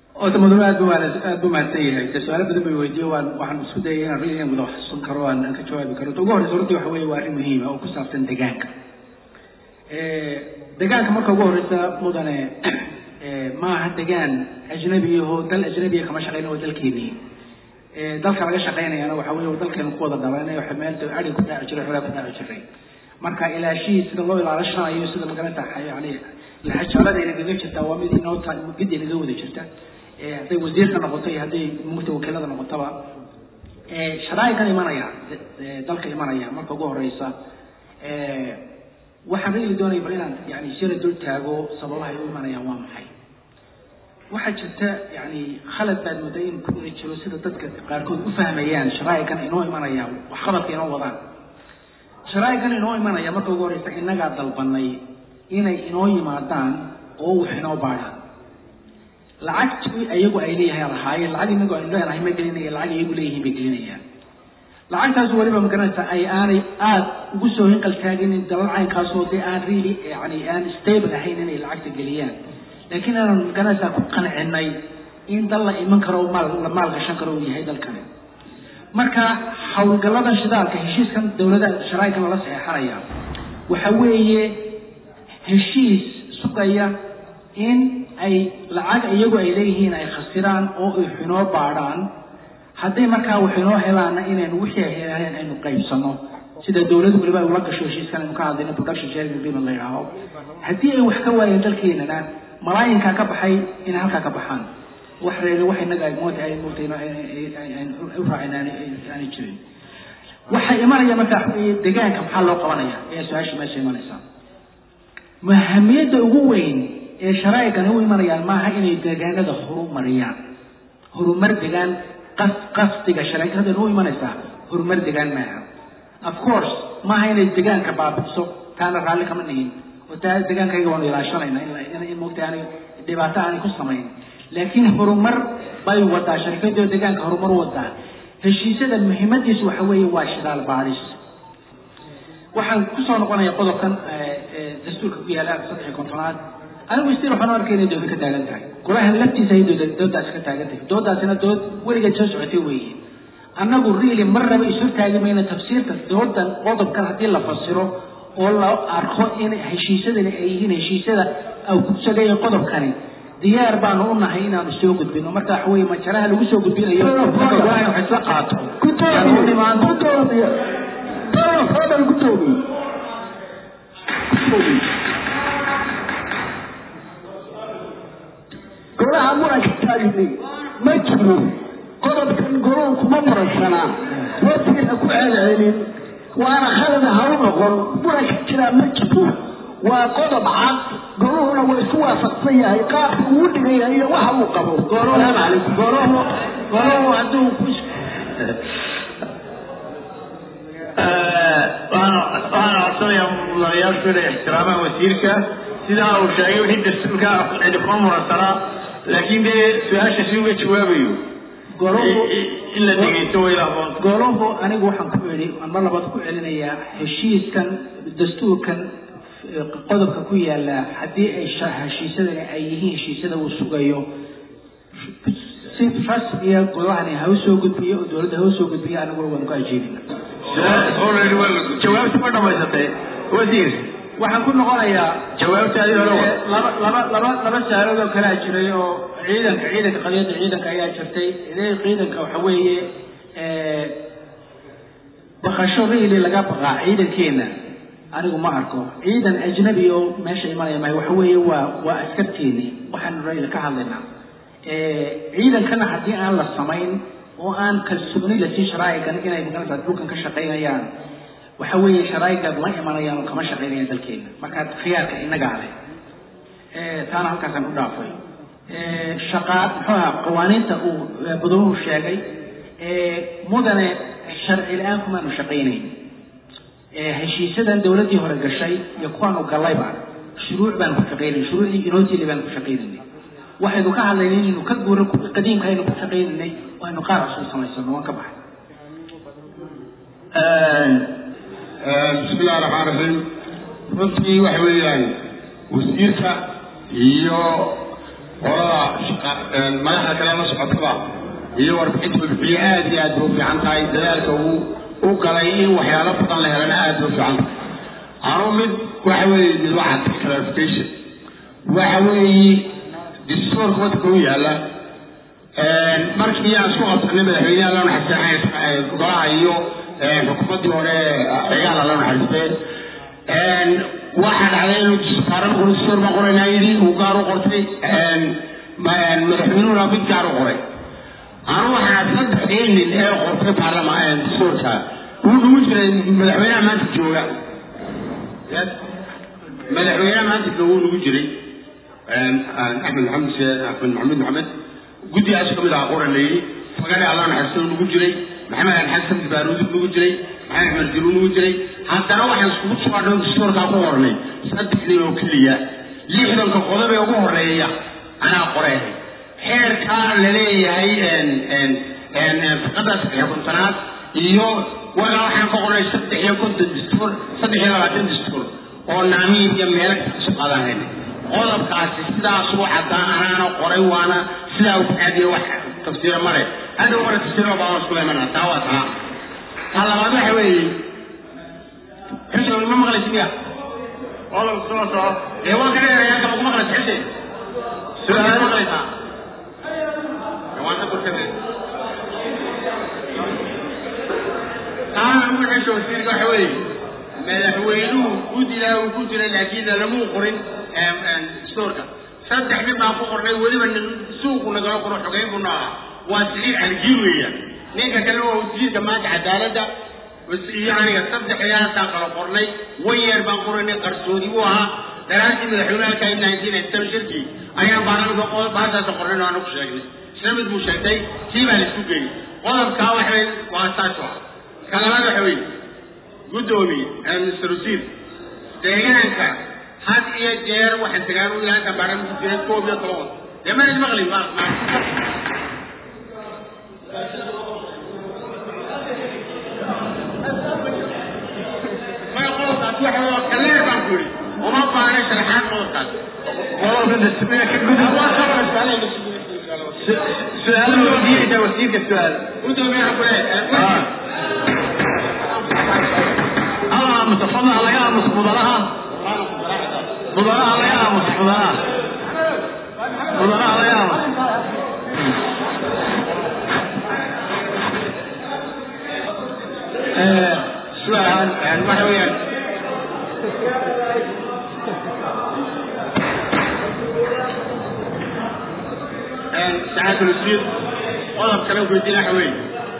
oota mudane aad bu aad bu mahadsan yahay de su-aalo badan bay weydiiye waan waxaan isku dayay inaan ri inaan wada xasuusan karo aan aan ka jawaabi karo ta ugu horreysa horta waxa weeye waa arrin muhiima oo ku saabsan deegaanka deegaanka marka ugu horreysa mudane ma aha degaan ajnabiyaho dal ajnabiya kama shaqeyna waa dalkeenii dalka laga shaqeynayana waxa weeye dalkeenu ku wada dhalanay waxa meel ari ku daaci jiray xoolaa ku daaci jiray marka ilaashihii sida loo ilaalashanayo sida magaranta yani laxajalada inagaga jirta waa mid inoo ta mid inaga wada jirta hadday wasiirka noqoto iyo hadday mugta wakiilada noqotaba sharaa'igan imanaya dalka imanaya marka ugu horeysa waxaan reeli doonaya bal inaan yani sira dul taago sababaha ay u imanayaan waa maxay waxaa jirta yani khalad baad moodaa in ku ina jiro sida dadka qaarkood u fahmayaan sharaa'igan inoo imanaya waxqabadka inoo wadaan sharaa'igan inoo imanaya marka ugu horeysa innagaa dalbanay inay inoo yimaadaan oo wax inoo baadhaan lacagtii iyagu ay leeyahay lahaayeen lacag inagu aynu leenahay ma gelinaya lacag iyagu leeyihiin bay gelinayaan lacagtaas weliba magaranaysa ay aanay aada ugu soo hinqal taaginin dalal caynkaasoo dee aan really yani aan stable ahayn inay lacagta geliyaan laakiin aanan magaranaysaa ku qancinay in dal la iman karo maal la maal gashan karo uu yahay dalkani marka howlgalladan shidaalka heshiiskan dowladda sharaa'ikan lala saxeexanaya waxa weeye heshiis sugaya in ay lacag iyagu ay leeyihiin ay khasiraan oo ay xinoo baadhaan hadday markaa wax inoo helaana inaynu wixii ay heleen aynu qaybsano sida dowladdu weliba ay ula gasho heshiiskan aynu ka hadlayno production sharing agreement la yidhaaho haddii ay wax ka waayeen dalkeenana malaayinkaa ka baxay inay halkaa ka baxaan wax reere wax inaga ay moota ay moota u raaceen aanay jirin waxay imanaya markaa deegaanka maxaa loo qabanaya ayaa su-aasha meesha imanaysaa mahamiyadda ugu weyn ee sharaaigani u imanayaan maaha inay deegaanada horumariyaan horumar degaan qas qasdiga sharaaikadan u imanaysaa horumar degaan maaha of course maaha inay degaanka baabi'iso taana raalli kama nihin oo taa degaankayga waanu ilaashanayna in moogta aanay dhibaato aanay ku samayn laakiin horumar bay wadaa sharikadoo degaanka horumar u wadaa heshiisyada muhiimadiisu waxa weeye waa shidaal baadhis waxaan kusoo noqonaya qodobkan dastuurka ku yaala saddex iyo kontonaad anigu stil waxaan u arkay inay dooda ka taagan tahay golahan laftiisa ay dooda doodaasi ka taagan tahay doodaasina dood weligeed soo socotay weeye annagu really marnaba isu taagi mayna tafsiirka doodan qodobkan haddii la fasiro oo la arko in heshiisyadani ay yihiin heshiisyada kusageeya qodobkani diyaar baanu u nahay inaanu soo gudbino marka waxa weeye majaraha lagu soo gudbinayo marka golahan wax isla qaato golaha muranka taagnay ma jiro qodobkan goluhu kuma muransanaa wasiina ku celcelin waana khalada ha u noqon muranka jiraa ma jiro waa qodob cad goluhuna waa isku waafaqsan yahay qaabka uu dhigan yahay iyo waxa uu qabo salaamu calaykum goluhu goluhu hadduu ku waxaan codsanayaa mudanayaashu inay ixtiraamaan wasiirka sidaa uu sheegay wixii dastuurka cidi kuma muransanaa laakiin dee su-aasha si uga jawaabayo in la dhegeysto way lahaboon goluhu anigu waxaan ku idhi mar labaad ku celinayaa heshiiskan dastuurkan qodobka ku yaala haddii ay heshiisyadani ay yihiin heshiisyada uu sugayo si rasmiya golahani ha u soo gudbiyo oo dowladda ha u soo gudbiyo aniguna waanu ku ajeedina jawaabta ma dhamaysatay wasiir waxaan ku noqonayaa jawaabtaadii hore wa laba laba laba laba saalood oo kalea jiray oo ciidanka ciidanka qadiyadda ciidanka ayaa jirtay idee ciidanka waxa weeye baqasho riili laga baqaa ciidankeena anigu ma arko ciidan ajnabi oo meesha imanaya mahay waxa weeye waa waa askarteeni waxaanu rayla ka hadlaynaa ciidankana haddii aan la samayn oo aan kalsooni lasii sharaa'igan inay maganaysaa dhulkan ka shaqaynayaan waxa weeye sharaa'igaad la imanayaan oo kama shaqaynayaan dalkeena marka khiyaarka innagaa leh taana halkaasaan u dhaafay shaqaa muxuu ahaa qawaaniinta uu badowuhu sheegay mudane sharci la-aan kumaanu shaqaynayn heshiisyadan dowladdii hore gashay iyo kuwaanu gallayba shuruuc baanu ku shaqaynay shuruucdii inootili baanu ku shaqaynaynay waxaynu ka hadlaynay inaynu ka guuro qadiimka aynu ku shaqaynaynay oo aynu qaar cusub samaysano waan ka baxay bismi illahi raxmaan raxiim runtii waxa weeyaan wasiirka iyo qolada madaxda kale la socotaba iyo warbixinta bixiye aad iyo aad bay u fiican tahay dadaalka uu u galay in waxyaalo badan la helana aad bay u fiican tahay anu mid waxa weeye mid waxaa clarification waxa weeye distoorka waddanka u yaala markii aan isku qabsanay madaxweynaha loo naxariistay golaha iyo xukuumaddii hore cigaala loo naxariistay waxaa dhacday inuu disbaaran qoro distoor baan qoraynaa yidhi uu gaar u qortay madaxweynuhuna mid gaar u qoray anu waxaa saddexdii nin ee qortay baarlamaan distoorka uu nugu jiray madaxweynaha maanta jooga madaxweynaha maanta jooga uu nugu jiray axmed maxamed axmed maxamed maxamed guddigaas kamid aha qoran la yidhi fagane allah naxariisto nugu jiray maxamed ali xasan baaruudi nugu jiray maxamed axmed jiru nugu jiray haddana waxaan iskugu sugaadho distoorkaa ku qornay saddex nin oo keliya lixdanka qodob ee ugu horeeya anaa qoreen xeerkaa laleeyahay fiqada saddex kontonaad iyo wagaa waxaan ka qornay saddex iyo konton distoor saddex iyo labaatan distoor oo naamiin iyo meelo isu qaadahayn qodobkaasi sidaas u caddaan anaana qoray waana sidaa u aadiye wax tafsiira male hadhow mara tafsiiro baa isku leemana taa waa taa ta labaad waxa weeye xuseen ma maqlaysi miya qodobka soo soco ee waan ka dheerayaa kama ku maqlaysi xuseen su-aal maqlaysaa waan ka durkade taana ugu xesho wasiirka waxa weeye madaxweynuhu guddigaa uu ku jiray laakiin lamuu qorin stoorka saddex nin baan ku qornay weliba nin suuqu nagala qoro xogeyn buu ahaa waa siciid aljiir weeyaan ninka kale waa wasiirka maanta cadaaladda iyo aniga saddexdaasaan kala qornay wayeer baan qoraynay qarsoodi buu ahaa daraastii madaxweynaha ka nineteen ninety seven shirkii ayaan baarlamaanka baataasa qornayn oo aanu ku sheegnay isla mid buu sheegtay tii baa la isku geeyey qodobkaa waxay waa saas u ah ka labaad waxa weeye guddoomiye mr wasiir deegaanka had iyo jeer waxaan tagaan u yahay baran ku jiray koob iyo toban dee ma ismaqli ma maya qodobkaas waxa waa kaleer baan ku yidhi uma baana sharaxaad qodobkaas su-aal weydiinaysa wasiirka su-aal guddoomiyaha ku leeyahay ها متفضل على يا مصبوضها مضراء على يا مصبوضها مضراء على يا سؤال يعني waxa weeyaan ساعات الوزير قدر كلام كويسين waxa weeye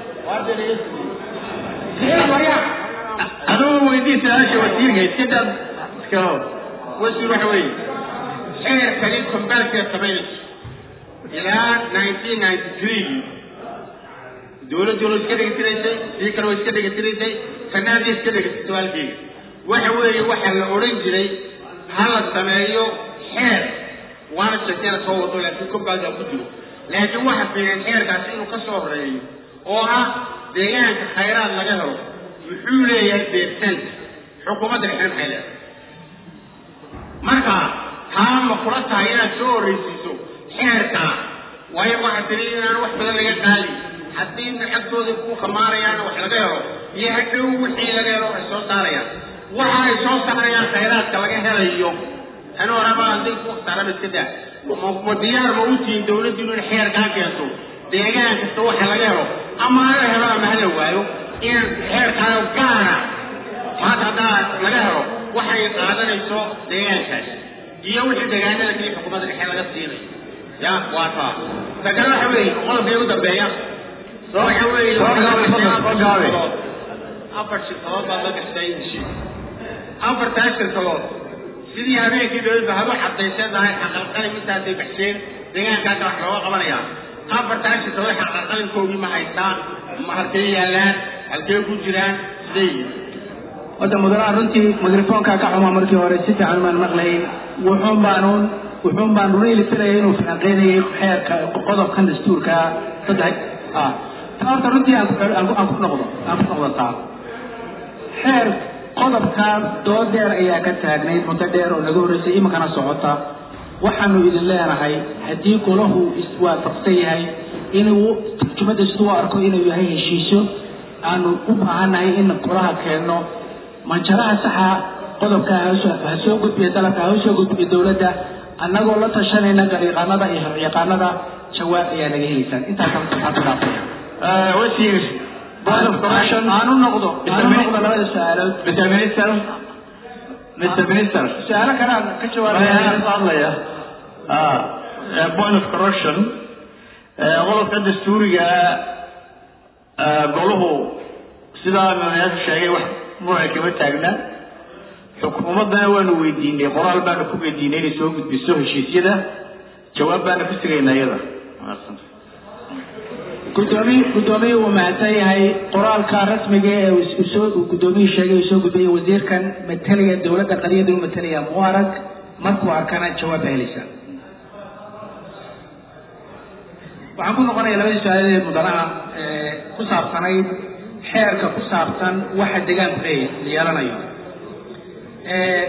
aduu weydii su-aasha wasiirka iska dab iska hor wasiir waxa weeye xeerkani combalka samaynayso ilaa nineteen ninety three dowladdu way iska dhegatiraysay sii kale way iska dhegatiraysay fanaadii iska dhegatay su-aalkeyga waxa weeye waxa la odhan jiray ha la sameeyo xeer waana sheekeena soo wado laakiin combalka ku jiro laakiin waxa fiican xeerkaasi inuu ka soo horeeyo oo ah deegaanka khayraad laga helo muxuu leeyahay beertant xukuumadda dhexe maxay leedahay marka taa ma kula tahay inaad soo horreysiiso xeerkaa waayo waxaa tiri inaan wax badan laga qaali haddii lacagtooda ku khamaarayaan wax laga helo iyo hadhow wixii laga helo ay soo saarayaan waxa ay soo saarayaan khayraadka laga helayo tan horeba hadday ku khsaaraba iska daa ma diyaar ma u tihiin dawladdu in xeerkaa keento deegaan kasta waxa laga helo ama hala helo ama hala waayo in xeerkaayo gaara maanta haddaa laga helo waxay qaadanayso deegaankaas iyo wixii deegaanada kii xukuumadda dhexe laga siinayo ya waa taa ta kale waxa weeye qodobka ugu dambeeya waxa weeye afar shirkadood baa la gashay heshiis afartaa shirkadood sidii habeenkii dowladda haba cadayseen lahayd xaqalqalin intaasay baxsheen deegaankaasa wax looga qabanayaa afartaa shirkadood xaqalqalinkoogii ma haystaan ma halkee yaallaan halkee ku jiraan sidee yihiin hadda mudanaha runtii mikrofoonkaa ka xumaa markii hore si fiican maan maqlayn wuxuun baanuun wuxuun baan runayli tiraya inuu falanqeynayay xeerka qodobkan dastuurka saddex ah ta horta runtii aan ku aan ku aan ku noqdo aan ku noqdo taa xeer qodobka dood dheer ayaa ka taagnayd muddo dheer oo naga horreysay iminkana socota waxaanu idin leenahay haddii golahu iswaafaqsan yahay inuu turjumada siduu arko inuu yahay heshiisyo aanu u baahannahay in golaha keenno manjaraha saxa qodobka ha soo gudbiya dalabka ha soo gudbiya dowladda annagoo la tashanayna gariiqaanada iyo harciyaqaanada jawaab ayaa naga helaysaan intaasaan waxaan ku dhaafaya wasiir board of corruption aanu noqdo aanu noqdo labada su-aalood Mr. Minister Mr. Minister su-aalo kale aan ka waxaan jawaabaya ka hadlaya ah eh, point of corruption eh, qodobka dastuuriga ah, goluhu sidaa madaxweynaha sheegay wax muran kama taagna xukuumaddana waanu weydiinay qoraal baanu ku weydiinay inay soo gudbiso heshiisyada jawaab baanu ku sugaynaa iyada gudoomiy gudoomiye uu mahadsan yahay qoraalka rasmiga ee uu is- soo uu gudoomiyuhu sheegay uu soo gudbiyey wasiirkan matalaya dowladda qariyada u matalaya mu arag markuu arkana jawaab baa helaysaa waxaan ku noqonaya labadii su-aaladeed mudanaha ee ku saabsanayd xeerka ku saabsan waxa deegaanku leeya- yeelanayo ee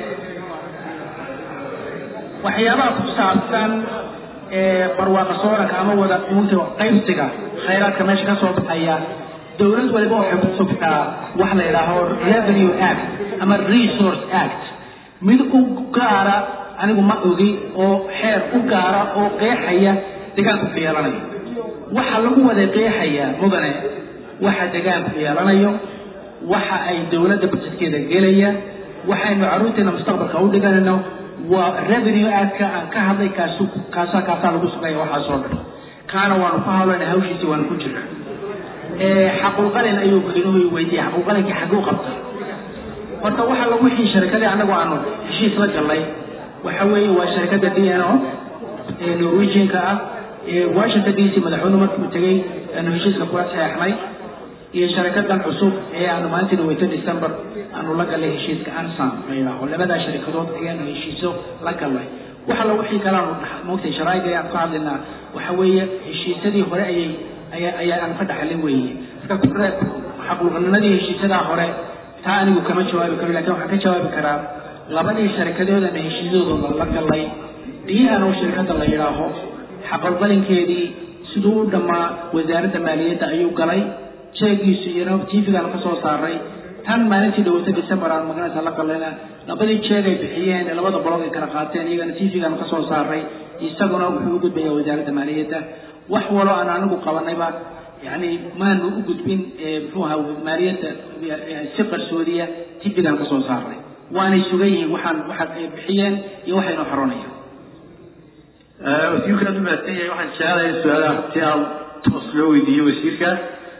waxyaabaha ku saabsan ee barwaaqa sooranka ama wada uunta qaybsiga khayraadka meesha ka soo baxaya dowlad waliba waxay ku subtaa wax la yidhaaho revenue act ama resource act mid u gaara anigu ma ogi oo xeer u gaara oo qeexaya deegaanku ku yeelanayo waxa lagu wada qeexaya mudane waxa deegaanku yeelanayo waxa ay dowladda budgetkeeda gelaya waxaynu carruurteena mustaqbalka u dhiganayno waa revenue actka aan ka hadlay kaasu kaasa kaasaa lagu sugaya waxaasoo dhan kaana waanu ku hawlana hawshiisi waanu ku jirna xaqulqalin ayuu madanuhu weydiiyey xaqulqalinkii xagguu qabtay horta waxa lagu wixii sharikadii annagu aanu heshiis la gallay waxa weeye waa sharikadda d n o ee norwegianka ah ee washington d c madaxweynuhu markuu tegey aanu heshiiska kula saxeexnay iyo sharikadan cusub ee aanu maalintii dhaweyto december aanu la gallay heshiiska ansam la yidhaaho labadaa sharikadood ayaanu heshiiso la gallay waxa la wixii kale aanu dhex- moogtay sharaa'iga ayaan ka hadlaynaa waxa weeye heshiisyadii hore ayay ayaa ayaa aan ka dhaxlin weeye marka kure xaqulqanimadii heshiisyadaa hore taa anigu kama jawaabi karo laakiin waxaan ka jawaabi karaa labadii sharikadoodana heshiisyadooda la gallay diyahan oo shirkadda la yidhaaho xaqulqalinkeedii siduu u dhammaa wasaaradda maaliyadda ayuu galay jeegiisu iyana tvgaan ka soo saaray tan maalintii dhawata december aan maganaysa la galayna labadii jeeg ay bixiyeen ee labada bolood ay kala qaateen iyagana tvgaan ka soo saaray isaguna wuxuu u gudbayaa wasaaradda maaliyadda wax walo aan anigu qabanayba yani maanu u gudbin ee muxuu ahaa maaliyadda eh, si qarsoodiya tvgaan ka soo saaray waanay sugan yihiin waxaan waxa ay bixiyeen iyo waxaynu xoronayaan wasiirkaan u mahadsan yahay waxaan jecelahay su-aalaha si aan toos loo weydiiyo wasiirka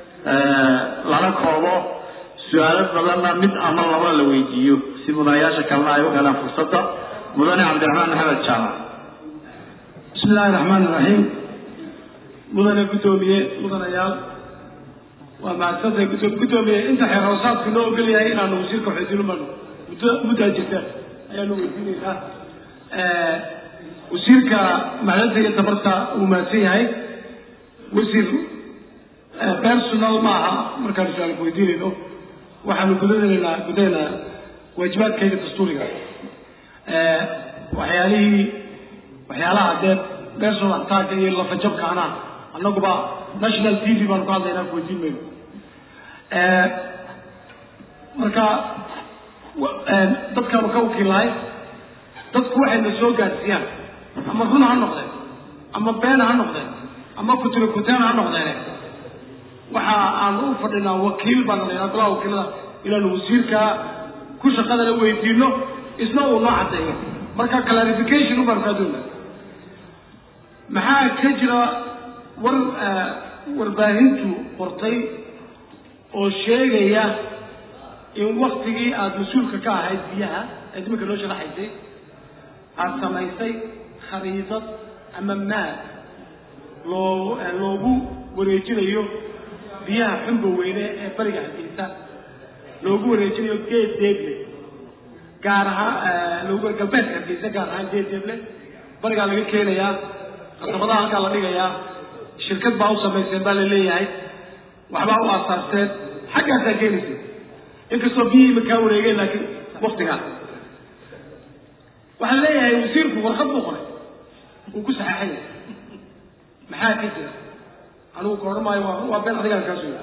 lana koobo su-aalo badanna mid ama laba la weydiiyo si mudanayaasha kalena ay u helaan fursadda mudane cabdiraxmaan maxamed jaamac bismi illaahi raxmaan iraxiim mudane guddoomiye mudanayaal waa mahadsantay guddo- guddoomiye inta xeer hoosaadku noo ogol yahay inaanu wasiirka xoojino mano muddo muddaa jirta ayaanu weydiinaynaa wasiirka macdanta iyo tabarta uu mahadsan yahay wasiir personal maaha markaanu su-aalku weydiinayno waxaanu gudanaynaa gudaynaa waajibaadkayga dastuuriga waxyaalihii waxyaalaha dee personal attack iyo lafajabkaana annaguba national t v baanu ka hadlaynaa ku weydiin mayno marka wa- dadkaanu ka wakiilahay dadku waxayna soo gaadsiiyaan ama run ha noqdeen ama been ha noqdeen ama kuturi kuteen ha noqdeen waxa aan u fadhinaa wakiil baan laynaa golaha wakiilada inaanu wasiirka ku shaqadana weydiino isna uu noo caddeeyo marka clarification u baanu kaa doonaa maxaa ka jira war warbaahintu qortay oo sheegaya in waktigii aada mas-uulka ka ahayd biyaha ee iminka noo sharaxaysay aada samaysay khariidad ama maad loo loogu wareejinayo biyaha xumba weyne ee bariga hargeysa loogu wareejinayo geed deeble gaar ahaan loogu galbeedka hargeysa gaar ahaan geed deeble barigaa laga keenayaa qasabadaha halkaa la dhigayaa shirkad baa u samayseen baa la leeyahay waxbaa u aasaasteen xaggaasaa keenaysa inkastoo biyihii ma kaa wareegeen laakiin waktigaa waxaan leeyahay wasiirku warqad buu qoray uu ku saxeexaya maxaa ka jira anigu ka odhan maayo waa waa been adigaan kaa suga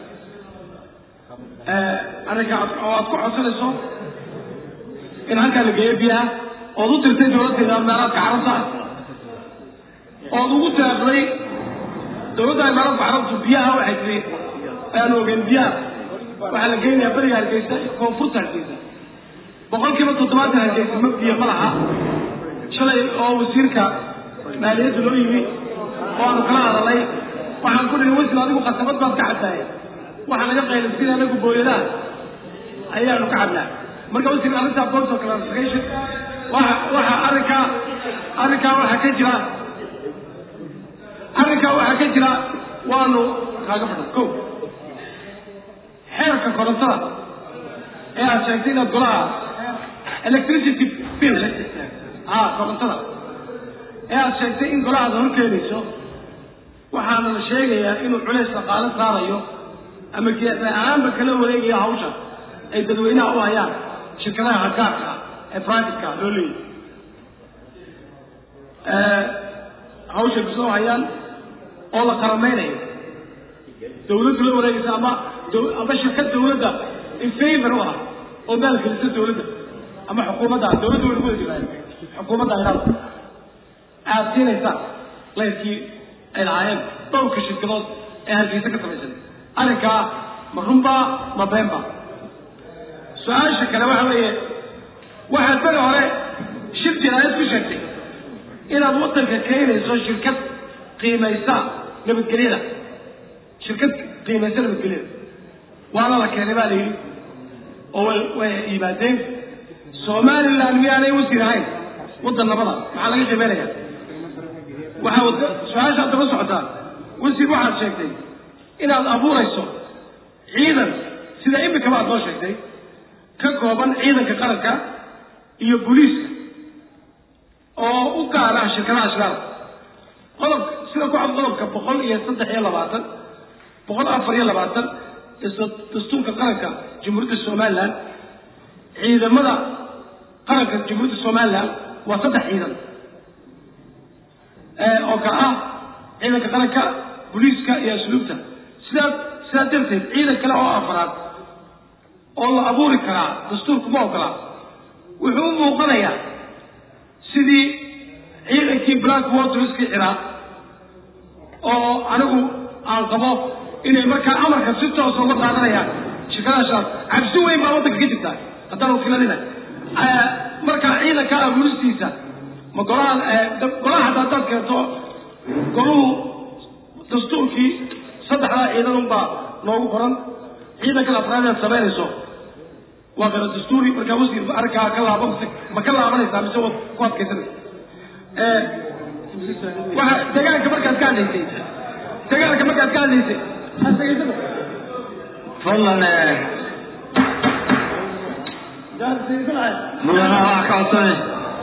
arrinka oo aad ku codsanayso in halkaa la geeyo biyaha ood u tirtay dawladdeeda imaaraadka carabta ood ugu taaqday dawladda imaaraadka carabtu biyaha waxay tiri aan ogeyn biyaha waxaa la geynayaa beriga hargeysa iyo koonfurta hargeysa boqol kiiba toddobaatan hargeysa ma biyo ma laha shalay oo wasiirka maaliyadda loo yimi oo aanu kala hadalay waxaan ku dhihi wasiir adigu qasabad baad ka cabtaaya waxaa naga qaylisina anagu booyadaha ayaanu ka cabnaa marka wasiir arrintaa board of clarification waxa waxa arrinkaa arrinkaa waxaa ka jira arrinkaa waxaa ka jira waanu kaaga fadhan ko xeerka korontada ee aad sheegtay inaad golaha electricity bill ha korontada ee aad sheegtay in golahaada horkeenayso waxaana la sheegayaa inuu culays dhaqaale saarayo ama geesa ahaanba kala wareegayo hawsha ay dadweynaha u hayaan shirkadaha hagaarka ah ee privateka loo leeyahy hawshay kusoo hayaan oo la qarameynayo dawladdu la wareegaysa ama ama shirkad dawladda in favor u ah oo maalgelisa dawladda ama xukuumadda dawladda way ku wada jiraan xukuumadda aynaada aad siinaysaan layrkii ay lahaayeen dhowrka shirkadood ee hargeysa ka samaysan arrinkaa ma runbaa ma beenba su-aasha kale waxa weeye waxaad beri hore shir jinaayad ku sheegtay inaad waddanka keenayso shirkad qiimaysa nabadgelyada shirkad qiimaysa nabadgelyada waana la keenay baa la yidhi oo way way yimaadeen somaliland miyaanay wasiir ahayn waddan nabada maxaa laga qiimeynaya waxaa su-aashaad daba socotaa wasiir waxaad sheegtay inaad abuurayso ciidan sida imikaba aad noo sheegtay ka kooban ciidanka qaranka iyo booliiska oo u gaar ah shirkadaha shiraada qodob sida ku cad qodobka boqol iyo saddex iyo labaatan boqol afar iyo labaatan dastuurka qaranka jamhuuriyadda somaliland ciidamada qaranka jamhuuriyadda somaliland waa saddex ciidan oo kale ah ciidanka qaranka booliiska iyo asluubta sidaa sidaa darteed ciidan kale oo afraad oo la abuuri karaa dastuurku ma ogola wuxuu u muuqanayaa sidii ciidankii black waterskii ciraaq oo anigu aan qabo inay markaa amarka si toosa uga qaadanayaan shirkadaashaas cabsi weyn baa waddanka ka jirta haddaan wakiilanina markaa ciidanka abuuristiisa ma golaha golaha hadda haddaad keento goluhu dastuurkii saddexdaa ciidan unbaa noogu qoran ciidanka afraad aad samaynayso waa kala dastuuri markaa wasiir arrinkaa ka laaban ma ka laabanaysaa mise waad ku adkaysanaysa waxa degaanka markaad ka hadlaysay degaanka markaad ka hadlaysay hasagaysada fadlan mudana waa ka codsanay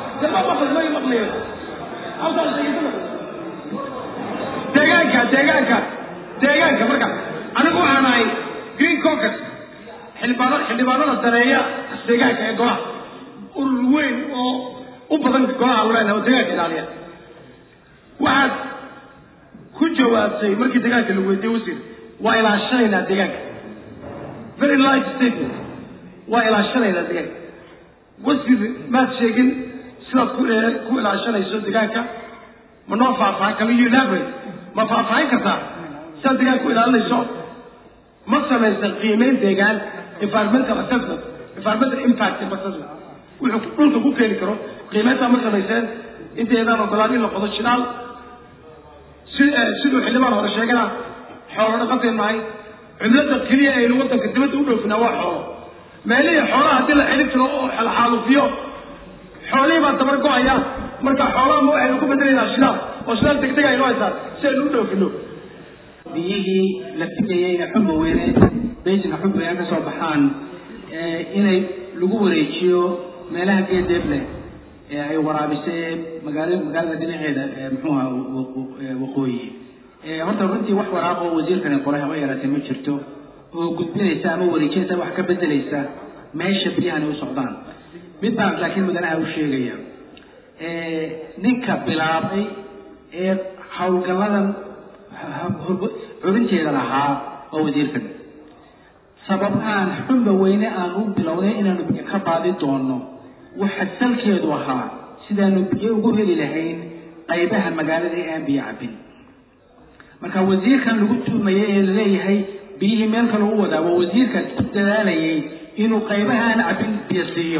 deegaanka deegaanka deegaanka marka anigu waxaan ahay green caucus xildhibaano xildhibaanada daneeya deegaanka ee golaha urur weyn oo u badan golaha leenahay oo deegaanka ilaaliya waxaad ku jawaabtay markii deegaanka lagu weydiiyey wasiir waa ilaashanaynaa deegaanka very light statement waa ilaashanaynaa deegaanka wasiir maad sheegin sidaad ku ku ilaashanayso deegaanka ma noo faahfaahin kama you elaborate ma faahfaahin kartaa sidaad deegaanka u ilaalinayso ma samaysan qiimeyn deegaan environmental assessment environmental impact assessment wuxuu dhulka ku keeni karo qiimeyntaa ma samayseen inteedaan ogolaan in la qodo shidaal si siduu xildhibaan hore sheegana xoolo dhaqantay nahay cimilada keliya aynu waddanka dibadda u dhoofinaa waa xoolo meelihii xoolaha haddii la celin jiro oo xaalufiyo xoolihii baa dabar go-aya marka xoolaha ma waxaynu ku bedelaynaa shidaal oo shidaal degdeg aynu haysaa si aynu u dhoofino biyihii la filayeyna xumba weyne beyjina xumba weyne ka soo baxaan inay lagu wareejiyo meelaha geedeeb leh ee ay waraabisay magaalo magaalada dhinaceeda muxuuha waqooyi horta runtii wax waraaq oo wasiirkani qoray haba yaraatee ma jirto oo gudbinaysa ama wareejinaysa wax ka bedelaysa meesha biyahani u socdaan mid baan laakiin mudanaha u sheegaya ninka bilaabay ee howlgalladan xubinteeda lahaa waa wasiirkan sababahaan xunba weyne aan u bilownay inaanu biyo ka baadi doono waxa salkeedu ahaa sidaanu biyo ugu heli lahayn qaybaha magaalada ee aan biyo cabin marka wasiirkan lagu tuumayay ee laleeyahay biyihii meel kale u wadaa waa wasiirkaas ku dadaalayay inuu qaybaha aan cabin biyo siiyo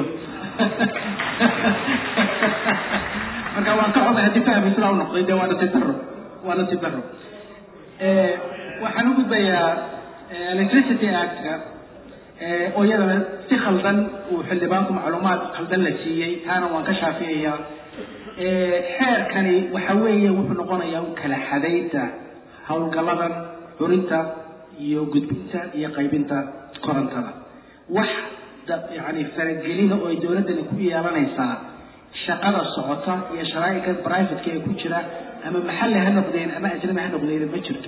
marka waan ka xumay haddii fahmi sidaa u noqday dee waa nasiib daro waa nasiib daro waxaan u gudbayaa electricity actka oo iyadana si khaldan uu xildhibaanku macluumaad khaldan la siiyey taana waan ka shaafiyayaa xeerkani waxa weeye wuxuu noqonayaa u kala xadaynta howlgalladan xurinta iyo gudbinta iyo qaybinta korontada wax yani faragelina oo ay dowladdani ku yeelanaysaa shaqada socota iyo sharaa'iga brivatka ee ku jira ama maxalli ha noqdeen ama ajnabi ha noqdeen ma jirto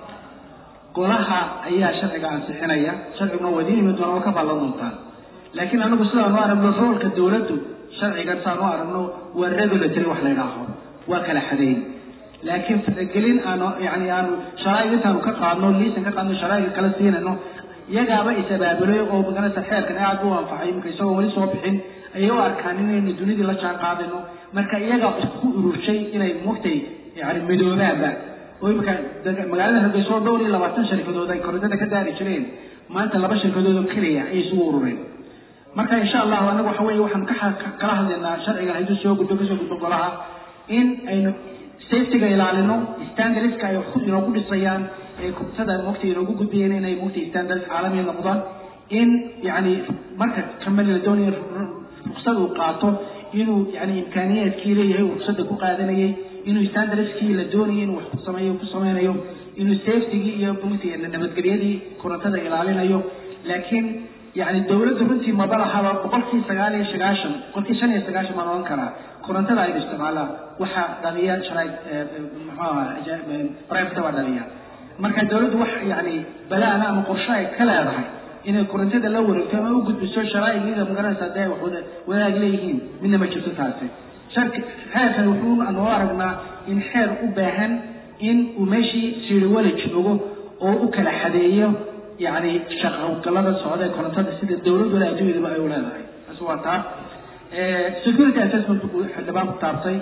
golaha ayaa sharciga ansixinaya sharciguna waa idiin imin doona waa ka baallan doontaan laakiin anagu sidaanu aragno roolka dowladdu sharcigan saanu aragno waa regulatory wax la yidhaaho waa kala xadeyn laakiin faragelin aanu yani aanu sharaaig intaanu ka qaadno liisan ka qaadno sharaa'iga kala siinayno iyagaaba is-abaabulay oo maganaysa xeerkan aad u anfacay iminka isagoo weli soo bixin ayay u arkaan inaynu dunidii la jaan qaadayno marka iyagaa isku ururshay inay mugtay yani midoobaanba oo imika magaalada hargeyso dhowr iyo labaatan shirkadood ay korontada ka daari jireen maanta laba shirkadood oo keliya ayay isugu urureen marka insha allahu anagu waxa weye waxaan ka kala hadlaynaa sharcigan hadduu soo gudbo kasoo gudbo golaha in aynu safetyga ilaalino standardska ay inoogu dhisayaan ee kubtada mugta inoogu gudbayeen inay mugta standards caalamiya noqdaan in yani marka kamali la doonayo ruksad uu qaato inuu yani imkaaniyaadkii leeyahay uu ruksada ku qaadanayay inuu standardskii la doonayay inuu wax ku sameeyo ku sameynayo inuu safetygii iyo mugta nabadgelyadii korontada ilaalinayo laakiin yani dowladdu runtii maba lahaba boqolkii sagaal iyo sagaashan boqolkii shan iyo sagaashan baan ohan karaa korontada aynu isticmaalaa waxaa dhaliya sharaa muxuaha private baa dhaliya marka dowladdu wax yani balaana ama qorshe ay ka leedahay inay korontada la wareegto ama u gudbiso sharaa'igeeda magaranaysa hadday wax wada wadaag leeyihiin midna ma jirto taasi sharki xeerkan wuxuu noo aragnaa in xeer u baahan in uu meeshii siriwala joogo oo u kala xadeeyo yani shaqowgalada socda ee korontada sida dowladuna adduunyadaba ay u leedahay taas waa taa security assessment uu xildhibaanku taabtay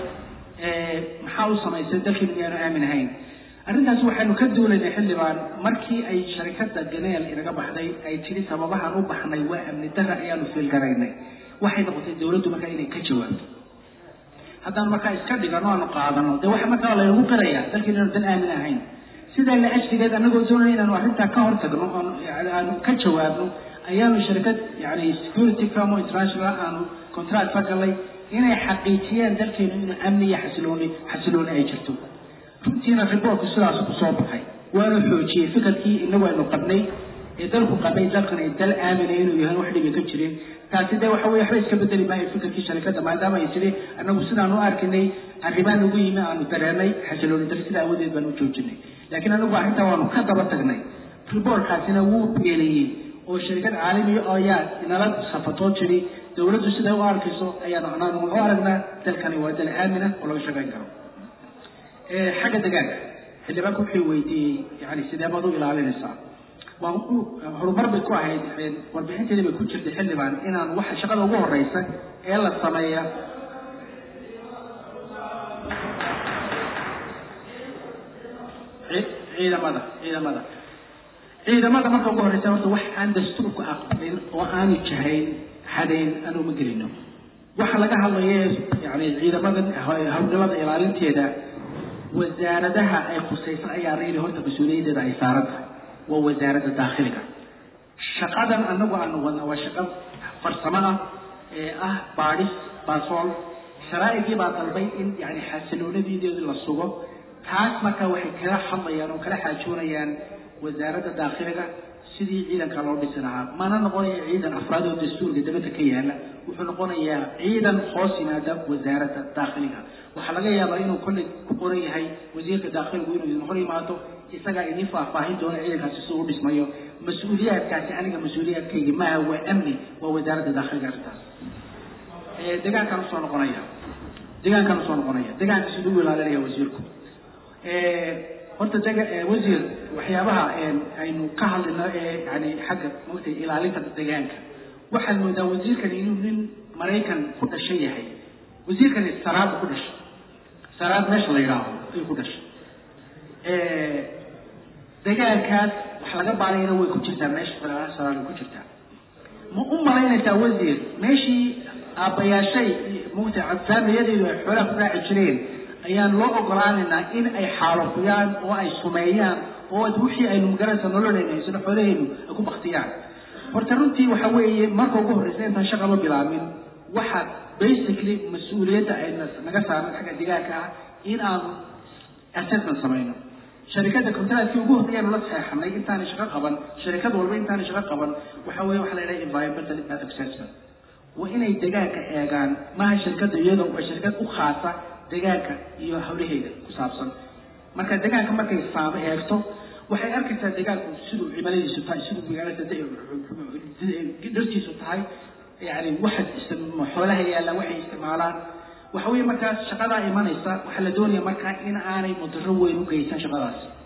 maxaa u samaysay dalkii miyaanu aamin ahayn arrintaas waxaynu ka duulaynay xildhibaan markii ay sharikada ganeel inaga baxday ay tiri sababahaan u baxnay waa amni dara ayaanu fiilgaraynay waxay noqotay dowladdu markaa inay ka jawaabto haddaan markaa iska dhigano aanu qaadano dee waxa markaa laynagu qirayaa dalkii inaanu dan aamin ahayn sidaa la ajrigeed anagoo doonaya inaanu arrintaa ka hortagno aanu ka jawaabno ayaanu shirkad yani security firm oo international aanu contract ka galay inay xaqiijiyaan dalkeenu inuu amni iyo xasilooni xasilooni ay jirto runtiina riboortku sidaas ku soo baxay waanu xoojiyey fikirkii inagu aynu qabnay ee dalku qabay dalkan ay dal aamina inuu yahay wax dhibi ka jirin taasi dee waxa weye waxba iska bedeli maayo fikirkii sharikada maadaama ay tiri anagu sidaan u arkinay arrimaan nagu yimi aanu dareenay xasilooni dar sida awadeed baan u joojinay laakiin anagu arrintaa waanu ka daba tagnay riboortkaasina wuu beeliyey oo shirkad caalamiya ayaa inala safatoo jiri dowladdu siday u arkayso ayaanu anaanu u aragnaa dalkani waa dal aamina oo laga shaqayn karo xagga degaanka xildhibaanku wuxuu weydiiyey yani sidee baad u ilaalinaysaa waan u horumar bay ku ahayd warbixinteedii bay ku jirtay xildhibaan inaan waxa shaqada ugu horeysa ee la sameeya ciidamada ciidamada ciidamada marka ugu horeysa horta wax aan dastuurku aqbalin oo aanu jahayn xadayn aanu ma gelino waxa laga hadlaya yani ciidamadan hawlgalada ilaalinteeda wasaaradaha ay khusaysan ayaa rayli horta mas-uuliyaddeeda ay saaran tahay waa wasaaradda daakhiliga shaqadan anagu aanu wadna waa shaqo farsamo ah ee ah baadhis baasool sharaa'igii baa dalbay in yani xasiloonadiideedu la sugo taas marka waxay kala hadlayaan oo kala xaajoonayaan wasaaradda daakhiliga sidii ciidanka loo dhisi lahaa mana noqonaya ciidan afraad oo dastuurka dabadda ka yaala wuxuu noqonayaa ciidan hoos yimaada wasaaradda daakhiliga waxaa laga yaabaa inuu kolley ku qoran yahay wasiirka daakhiligu inuu idin hor yimaado isagaa idin faahfaahin doona ciidankaasi siduu u dhismayo mas-uuliyaadkaasi aniga mas-uuliyaadkayga maaha waa amni waa wasaaradda daakhiliga arrintaas deegaankaan usoo noqonaya deegaankaan usoo noqonaya deegaanka siduu u ilaalinaya wasiirku horta dega wasiir waxyaabaha aynu ka hadlayno ee yani xagga maogtay ilaalinta deegaanka waxaad moodaa wasiirkani inuu nin maraykan ku dhashay yahay wasiirkani saraad ku dhashay saraad meesha la yidhaaho ayuu ku dhashay deegaankaas wax laga baarayna way ku jirtaa meesha saraad way ku jirtaa ma u malaynaysaa wasiir meeshii aabbayaashay maogtay faamiyadeedu ay xoolaha ku raaci jireen ayaan loo ogolaanaynaa in ay xaalofiyaan oo ay sumeeyaan oo wixii aynu magaranaysa nololeyna haysano xoolahaynu ay ku baktiyaan horta runtii waxa weeye marka ugu horreysa intaan shaqaba bilaabin waxaad basically mas-uuliyadda ay naga saaran xagga deegaanka ah in aanu assessment samayno sharikada contractkii ugu horreeyaan la saxeexnay intaanay shaqo qaban sharikad walba intaanay shaqo qaban waxa weeye waxa la yidhaha environmental impact assessment waa inay deegaanka eegaan maaha shirkadda iyadoo waa shirkad u khaasa deegaanka iyo hawlaheeda ku saabsan marka deegaanka markay saamo eegto waxay arkaysaa deegaanku siduu cimiladiisu tahay siduu magaalada dhartiisu tahay yani waxa xoolaha yaalla waxay isticmaalaan waxa weeye markaas shaqadaa imanaysa waxaa la doonaya markaa in aanay mudaro weyn u geysan shaqadaas